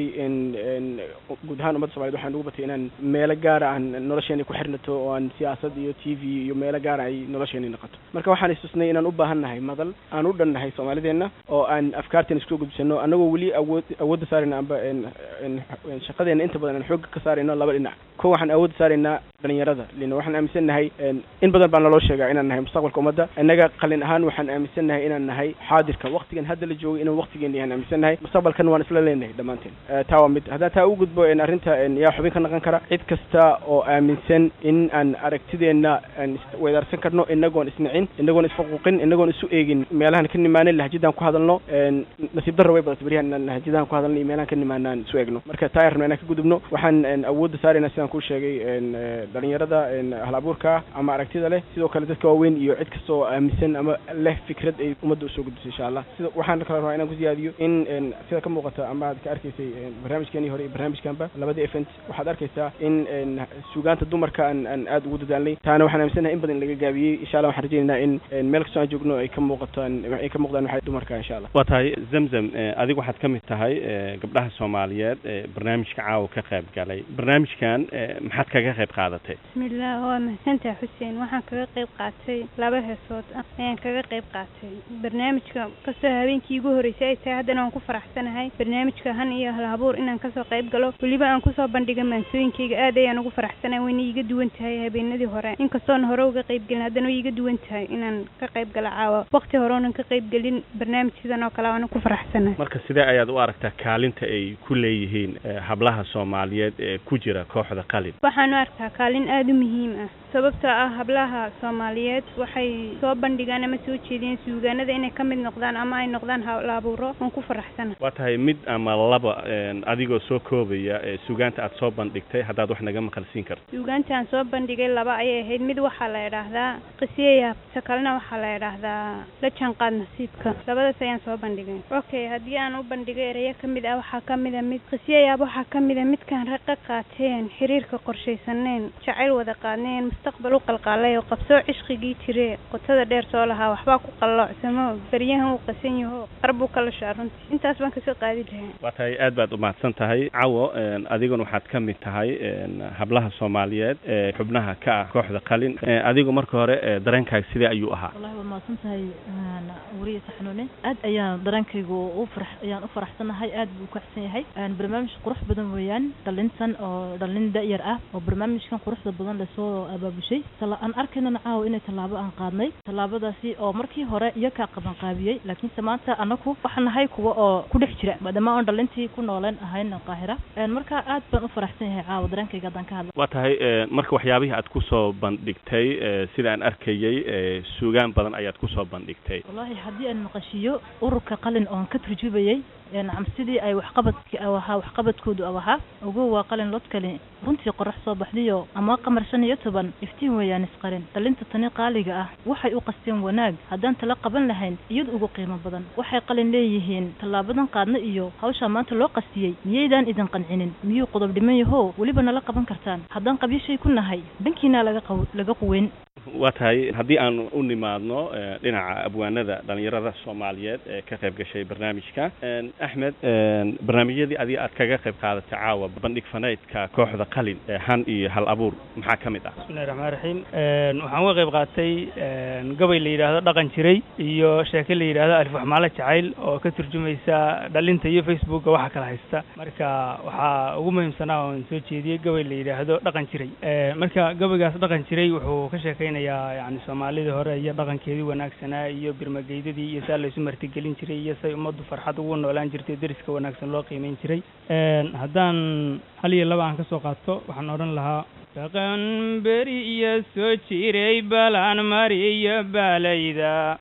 guud ahaan ummadda somaliyed waxaa inagu batay inaan meelo gaara aan nolosheena ku xirnato oo aan siyaasad iyo t v iyo meelo gaara ay nolosheena noqoto marka waxaan istusnay inaan u baahan nahay madal aan u dhan nahay soomaalideenna oo aan afkaarteena isku gudbisano annagoo weli awood awoodda saarayna amba shaqadeena inta badan aan xoogga ka saarayno laba dhinac ko waxaan awoodda saaraynaa dhalinyarada lina waxaan aaminsan nahay in badan baa naloo sheegaa inaan nahay mustaqbalka ummadda innaga qalin ahaan waxaan aaminsan nahay inaan nahay xaadirka waqtigan hadda la joogay inaan waqtigeena yahan aaminsan nahay mustaqbalkan waan isla leenahay dhammaanteen taa waa mid haddaan taa u gudbo arrinta yaa xubin ka naqon kara cid kasta oo aaminsan in aan aragtideenna aan weedaarsan karno inagoon isnicin inagoon isfaquuqin inagoon isu eegin meelahan ka nimaanin lahjidaan ku hadalno nasiib darra way badatay beryahan inaan lahjidaan ku hadalno iyo meelahan ka nimaana aan isu eegno marka taa ayaan rabna inaan ka gudubno waxaan awoodda saaraynaa sidaan kuu sheegay dhalinyarada hal abuurka ama aragtida leh sidoo kale dadka waaweyn iyo cid kasta oo aaminsan ama leh fikrad ay ummadda usoo gudbisay insha allah sida waxaan kala rabaa inaan ku siyaadiyo in sida ka muuqata ama aad ka arkaysay barnaamijkeenii hore iyo barnaamijkanba labadii event waxaad arkaysaa in suugaanta dumarka aan aan aada ugu dadaalnay taana waxaan aaminsanahay in badan laga gaabiyey insha allah waxaan rajaynaynaa in meel kastoo aan joogno ay ka muuqataan ay ka muuqdaan waxay dumarka insha allah waa tahay zamzam adigu waxaad ka mid tahay gabdhaha soomaaliyeed ee barnaamijka caawa ka qayb galay barnaamijkan maxaad kaga qayb qaadatay bismillah waa mahadsantahay xuseen waxaan kaga qayb qaatay laba heesood ah ayaan kaga qayb qaatay barnaamijka kastoo habeenkii igu horreysay ay tahay haddana waan ku faraxsanahay barnaamijka han iyo halabuur inaan kasoo qayb galo weliba aan kusoo bandhiga maansooyinkayga aad ayaan ugu faraxsanahay wayna iiga duwan tahay habeenadii hore inkastoona hore uga qayb gelin haddana way iiga duwan tahay inaan ka qayb galo caawa waqti hore oonan ka qayb gelin barnaamij sidan oo kale waana ku faraxsanahay marka sidee ayaad u aragtaa kaalinta ay ku leeyihiin hablaha soomaaliyeed ee ku jira kooxda qalin waxaan u arkaa kaalin aada u muhiim ah sababtoo ah hablaha soomaaliyeed waxay soo bandhigaan ama soo jeediyeen suugaanada inay ka mid noqdaan ama ay noqdaan halabuuro waan ku faraxsana waa tahay mid ama laba adigoo soo koobaya suugaanta aad soo bandhigtay haddaad wax naga maqalsiin karto suugaanta aan soo bandhigay laba ayay ahayd mid waxaa la idhaahdaa qisiyayaab ta kalena waxaa la idhaahdaa la jaanqaad nasiibka labadaas ayaan soo bandhigay okay haddii aan u bandhigay ereyo ka mid ah waxaa ka mid a mid qisiyayaab waxaa ka mid a midkaan raqa qaateen xiriirka qorshaysaneen jacayl wada qaadneen mustaqbal u qalqaalay oo qabsoo cishqigii jire qotada dheer soo lahaa waxbaa ku qalloocsamo beryahan uu qasan yaho qarbuu ka lashaa runtii intaas baan kasoo qaadi lahaa waa tahay aad baad umahadsan tahay cawo adiguna waxaad ka mid tahay hablaha soomaaliyeed ee xubnaha ka ah kooxda qalin adigu marka hore dareenkaaga sidee ayuu ahaa wallahi waad mahadsan tahay wariye saxnuune aad ayaan dareenkaygu u farax ayaan u faraxsanahay aad buu u kacsan yahay barnaamij qurux badan weeyaan dhalintan oo dhalin da-yar ah oo barnaamijkan quruxda badan lasoo abaabushay aan arkaynana caawa inay tallaabo aan qaadnay tallaabadaasi oo markii hore iyo kaa qabanqaabiyey laakiinse maanta anaku waxaan nahay kuwa oo ku dhex jira maadaama aan dhalintii ku nooleen ahayn qaahira marka aad baan u faraxsan yahay caawa dareenkayga haddaan ka hadla waa tahay marka waxyaabihii aad kusoo bandhigtay sida aan arkayey suugaan badan ayaad kusoo bandhigtay wallahi haddii aan maqashiiyo ururka qalin oon ka turjubayay nacam sidii ay waxqabadki ahaa waxqabadkoodu ahaa ugu waa qalin lodkali runtii qorax soo baxdiyo ama qamar shan iyo toban iftiin weeyaan isqalin dhalinta tani qaaliga ah waxay u qasteen wanaag haddaan tala qaban lahayn iyada ugu qiimo badan waxay qalin leeyihiin tallaabadan qaadna iyo hawshaa maanta loo qastiyey miyaydaan idin qancinin miyuu qodob dhiman yaho weliba nala qaban kartaan haddaan qabyashay ku nahay dhankiina laga qaw laga quweyn waa tahay haddii aan u nimaadno dhinaca abwaanada dhalinyarada soomaaliyeed ee ka qayb gashay barnaamijka axmed barnaamijyadii adiga aad kaga qayb qaadatay caawa bandhig faneydka kooxda qalin han iyo hal abuur maxaa ka mid ah bismillahi raxmaan raxiim waxaan uga qayb qaatay gabay la yidhaahdo dhaqan jiray iyo sheeke la yidhaahdo alif waxmaalo jacayl oo ka turjumaysa dhalinta iyo facebooka waxa kala haysta marka waxaa ugu muhiimsanaa oon soo jeediyey gabay la yidhaahdo dhaqan jiray marka gabaygaas dhaqan jiray wuxuu ka sheekaynayaa yani soomaalidii hore iyo dhaqankeedii wanaagsanaa iyo birmageydadii iyo saa laysu martigelin jiray iyo say ummaddu farxad ugu noolaan jirtay deriska wanaagsan loo qiimeyn jiray haddaan hal iyo laba aan ka soo qaato waxaan odhan lahaa dhaqan beri iyo soo jiray balaan mariyo baalayda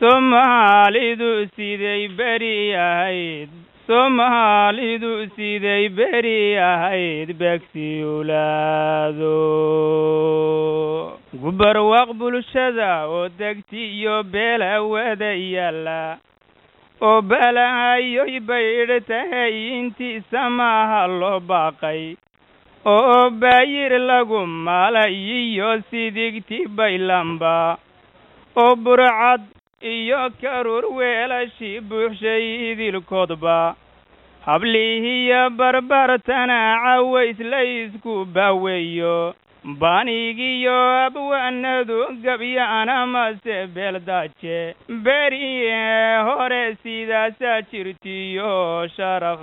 soomaalidu siday beri ahayd soomaalidu siday beri ahayd beegsiulaado gubarwaaq bulshada oo degti iyo beela wada yaalla oo balahayoy baydh tahay intiisa maaha loo baaqay oo baayir lagu malay iyo sidigti baylamba oo burcad iyo karuur weelashii buuxshay idilkoodba hablihiyo barbartana caways laysku baaweeyo baanigiyo abwaanadu gabyaana mase beeldaaje beriye hore sidaasaa jirtiyo sharaf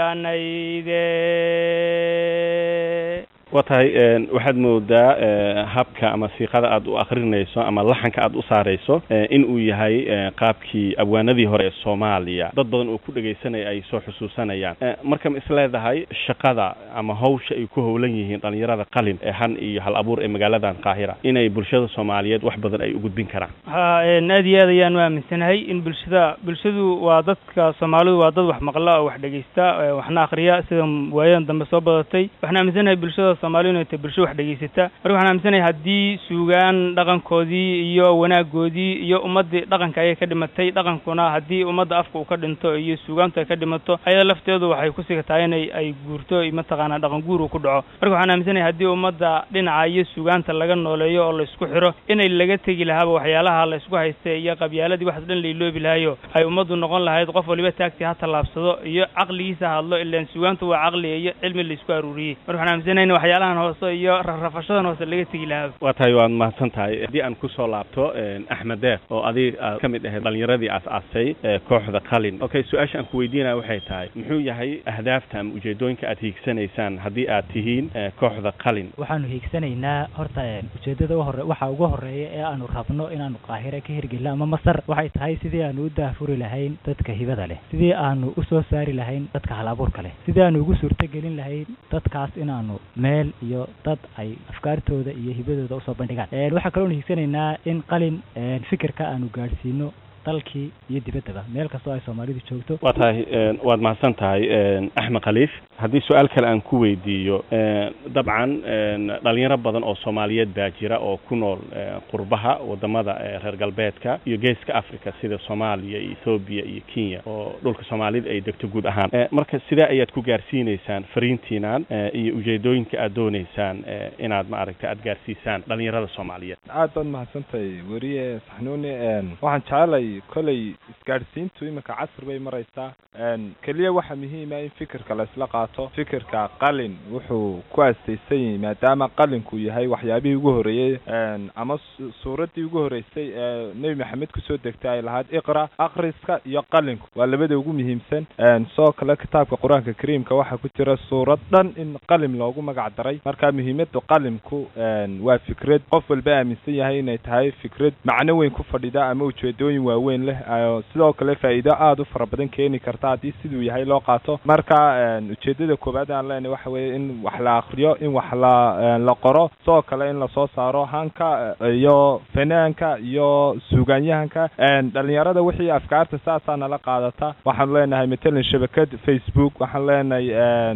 bildhanayde waa tahay waxaad moodaa habka ama siiqada aad u akrinayso ama laxanka aad u saarayso in uu yahay qaabkii abwaanadii hore ee soomaaliya dad badan oo ku dhegaysanaya ay soo xusuusanayaan marka ma isleedahay shaqada ama hawsha ay ku howlan yihiin dhalinyarada qalin ee han iyo hal abuur ee magaaladan qaahira inay bulshada soomaaliyeed wax badan ay u gudbin karaan ha aad iyo aad ayaan u aaminsanahay in bulshada bulshadu waa dadka soomaalidu waa dad wax maqla oo wax dhegaysta waxna akriya sida waayadan dambe soo badatay waxaan aaminsanahay bulshada soomaalidu inay tahay bulsho wax dhegaysata marka waxaan aaminsanahay haddii suugaan dhaqankoodii iyo wanaagoodii iyo ummaddii dhaqanka ayay ka dhimatay dhaqankuna haddii ummadda afka uu ka dhinto iyo suugaantu ay ka dhimato ayada lafteedu waxay ku sigatahay inay ay guurto mataqaanaa dhaqan guur uu ku dhaco marka waxaan aaminsanahay haddii ummadda dhinaca iyo suugaanta laga nooleeyo oo laysku xiro inay laga tegi lahaaba waxyaalaha laysku haysta iyo qabyaaladii waxaas dhan lailoobi lahayo ay ummaddu noqon lahayd qof waliba taagtii ha tallaabsado iyo caqligiisa hadlo ilaan suugaantu waa caqli iyo cilmi laysku aruuriyey marka waxaan aaminsanahay in waxyaalahan hoose iyo rarrafashadan hoose laga tegi lahaa waa tahay waad mahadsan tahay haddii aan kusoo laabto axmed deeq oo adig aad ka mid ahayd dhalinyaradii aas-aasay kooxda qalin okay su-aasha aan ku weydiinaya waxay tahay muxuu yahay ahdaafta ama ujeedooyinka aad hiigsanaysaan haddii aad tihiin kooxda qalin waxaanu hiigsanaynaa horta ujeedada hore waxa ugu horeeya ee aanu rabno inaanu qaahire ka hirgelino ama masar waxay tahay sidii aanu u daafuri lahayn dadka hibada leh sidii aanu usoo saari lahayn dadka hal abuurka leh sidii aanu ugu suurtogelin lahayn dadkaas inaanu meel iyo dad ay afkaartooda iyo hibadooda usoo bandhigaan waxaa kaloonu hiigsanaynaa in qalin fikirka aanu gaadhsiino dalkii iyo dibaddaba meel kastoo ay soomaalidu joogto waa tahay waad mahadsan tahay axmed khaliif haddii su-aal kale aan ku weydiiyo dabcan dhalinyaro badan oo soomaaliyeed baa jira oo ku nool qurbaha wadamada reer galbeedka iyo geeska africa sida soomaaliya iyo ethoobiya iyo kenya oo dhulka soomaalida ay degto guud ahaan marka sidee ayaad ku gaarsiineysaan fariintiinan iyo ujeedooyinka aad dooneysaan inaad maaragta aad gaarsiisaan dhalinyarada soomaaliyeed aad baad mahadsantahay weriye saxnuuni waxaan jecelay kolay isgaadhsiintu iminka casr bay maraysaa keliya waxaa muhiima in fikirka la isla qaato fikirka qalin wuxuu ku aasaysan yahay maadaama qalinku yahay waxyaabihii ugu horeeyey ama suuraddii ugu horeysay ee nebi maxamed kusoo degtay ay lahayd iqra akriska iyo qalinku waa labada ugu muhiimsan sidoo kale kitaabka qur-aanka kariimka waxaa ku jira suurad dhan in qalim loogu magac daray marka muhiimada qalimku waa fikrad qof walba aaminsan yahay inay tahay fikrad macno weyn ku fadhida ama ujeedooyin waaweyn leh sidoo kale faa'iido aada u fara badan keeni karta haddii siduu yahay loo qaato marka ujeedada koowaad aan leenahay waxa weeye in wax la akriyo in wax la la qoro sidoo kale in lasoo saaro hanka iyo fanaanka iyo suugaanyahanka dhalinyarada wixii afkaarta saasaa nala qaadata waxaanu leenahay matalan shabakad facebook waxaan leenahay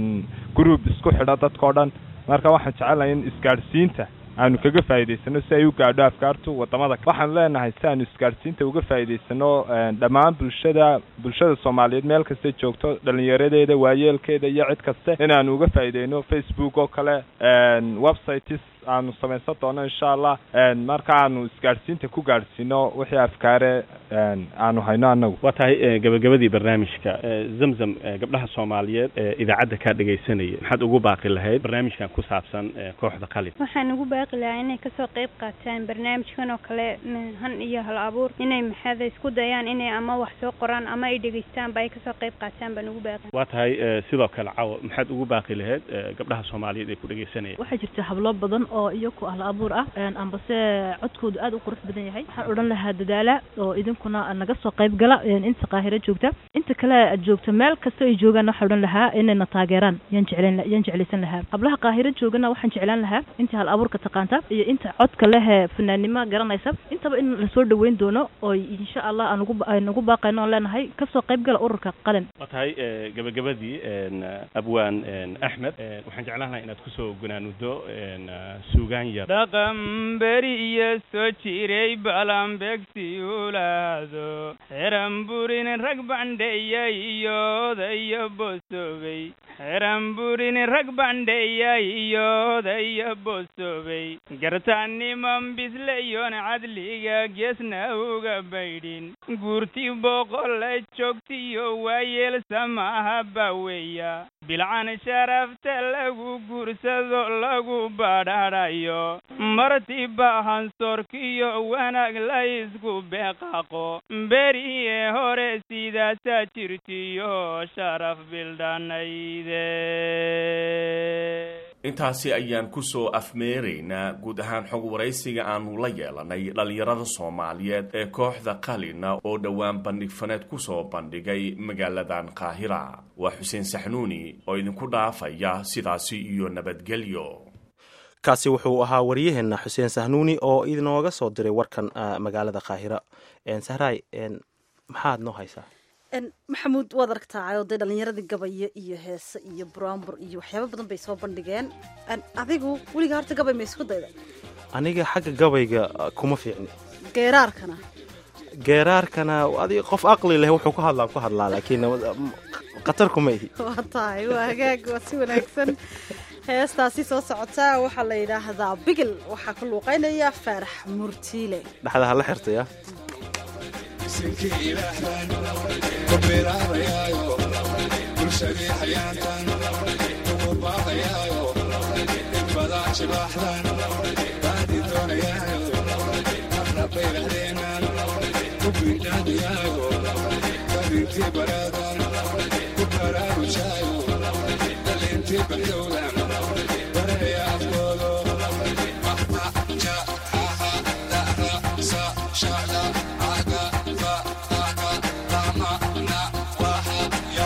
group isku xidha dadkao dhan marka waxaan jecelahay in isgaadhsiinta aanu kaga faa'iidaysano si ay u gaadho afkaartu wadamada waxaanu leenahay si aanu isgaadhsiinta uga faa'iidaysano dhammaan bulshada bulshada soomaaliyeed meel kastay joogto dhalinyaradeeda waayeelkeeda iyo cid kaste inaanu uga faa'iideyno facebook oo kale websites aanu samaysan doono insha allah marka aanu isgaadhsiinta ku gaadhsiino wixii afkaare aanu hayno annagu waa tahay gabagabadii barnaamijka zamzam gabdhaha soomaaliyeed ee idaacadda kaa dhegaysanaya maxaad ugu baaqi lahayd barnaamijkan ku saabsan kooxda qalin waxaan ugu baaqi lahaa inay kasoo qayb qaataan barnaamijkan oo kale han iyo hal abuur inay maxaada isku dayaan inay ama wax soo qoraan ama ay dhegaystaanba ay kasoo qayb qaataan baan ugu baaqi waa tahay sidoo kale cawo maxaad ugu baaqi lahayd gabdhaha soomaaliyeed ee ku dhegaysanaya waxaa jirta hablo badan oo iyaku hal abuur ah ambase codkoodu aad u qurux badan yahay waxaan odhan lahaa dadaala oo idinkuna naga soo qayb gala inta qaahiro joogta inta kale aad joogto meel kasta ay joogaan waxaan odhan lahaa inayna taageeraan yaan jeclan yaan jeclaysan lahaa hablaha qaahiro joogana waxaan jeclaan lahaa inta hal abuurka taqaanta iyo inta codka leh fanaannimo garanaysa intaba in lasoo dhaweyn doono oo insha allah aan ugu aan ugu baaqayno oon leenahay kasoo qayb gala ururka qalin waa tahay gabagabadii abwaan axmed waxaan jeclaan lahaa inaad kusoo gunaanudo suugaan yar dhaqan beriya soo jiray balanbegsi ulaado xeran burin rag bandheeyay iyo odaya bosobey xeran burin rag bandheeyay iyo odaya bosobey gartaaniman bisleyon cadliga geesna uga baydhin guurti boqola joogtiyo waayeelsamaha baweya bilcan sharafta lagu guursado lagu badhadhayo marti bahansoorkiyo wanaag la isku beeqaqo beriye hore sidaasaa jirtiyo sharaf bildhanayde intaasi ayaan ku soo afmeeraynaa guud ahaan xog waraysiga aanu la yeelanay dhallinyarada soomaaliyeed ee kooxda qalina oo dhowaan bandhig faneed ku soo bandhigay magaaladan qaahira waa xuseen saxnuuni oo idinku dhaafaya sidaasi iyo nabadgelyo kaasi wuxuu ahaa waryaheena xuseen sahnuuni oo inooga soo diray warkan magaalada qaahira sahraay maxaad noo haysaa maxamuud waad aragtaa oo dee dhallinyaradii gabaya iyo heese iyo buraanbur iyo waxyaaba badan bay soo bandhigeen adigu weligaa horta gabay ma isku dayda aniga xagga gabayga kuma fiicni geeraarkana geeraarkana adiga qof aqli leh wuxuu ku hadlaa ku hadlaa laakiin khatar kuma ihi waa tahay waa hagaag waa si wanaagsan heestaasi soo socotaa waxaa la yidhaahdaa bigil waxaa ku luuqeynaya faarax murtiile dhexda hala xirtaya bulshadii xayaantan ugu baaqayaayo in badaa jibaaxdan baadi doonayaayo marna baylahdeenan ku biidhaadiyaayo karintii bareedan ku baraarujaayo dhalintii baxdowdan baraya afkoodo ja aha dara sa shada aga fa aga lama na waha ya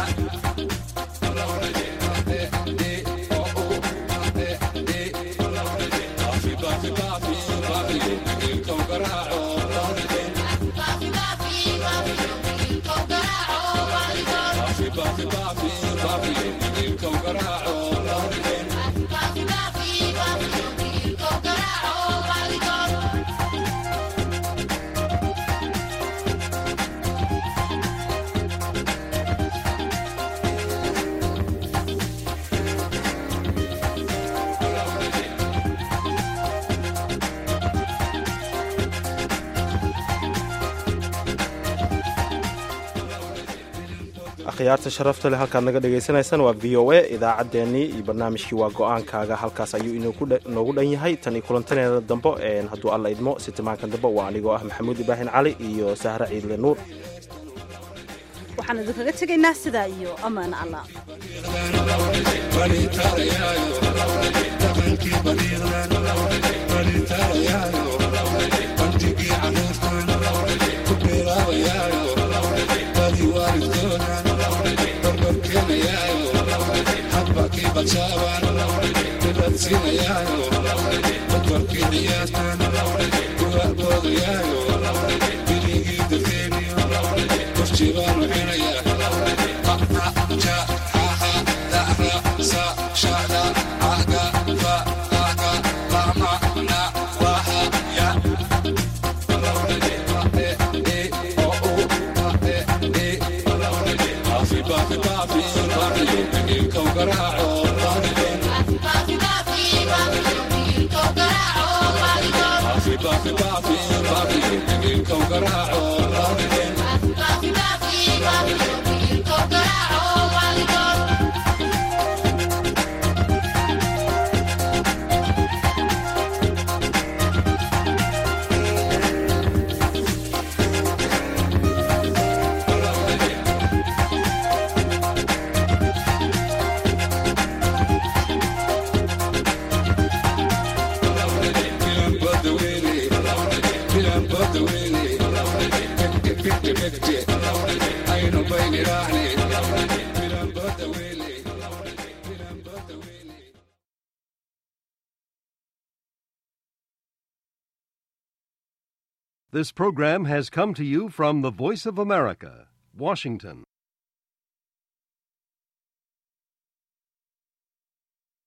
akhyaarta sharafta leh halkaad naga dhagaysanaysaan waa v o a idaacaddeenii iyo barnaamijkii waa go-aankaaga halkaas ayuu inoogu dhan yahay tan iyo kulantaneeda dambo hadduu alla idmo sitimaankan dambe waa anigoo ah maxamuud ibraahim cali iyo sahre ciidle nuur waxaan idinkaga tegaynaa sidaa iyo amaan allah This program has come to you from the Voice of America, Washington.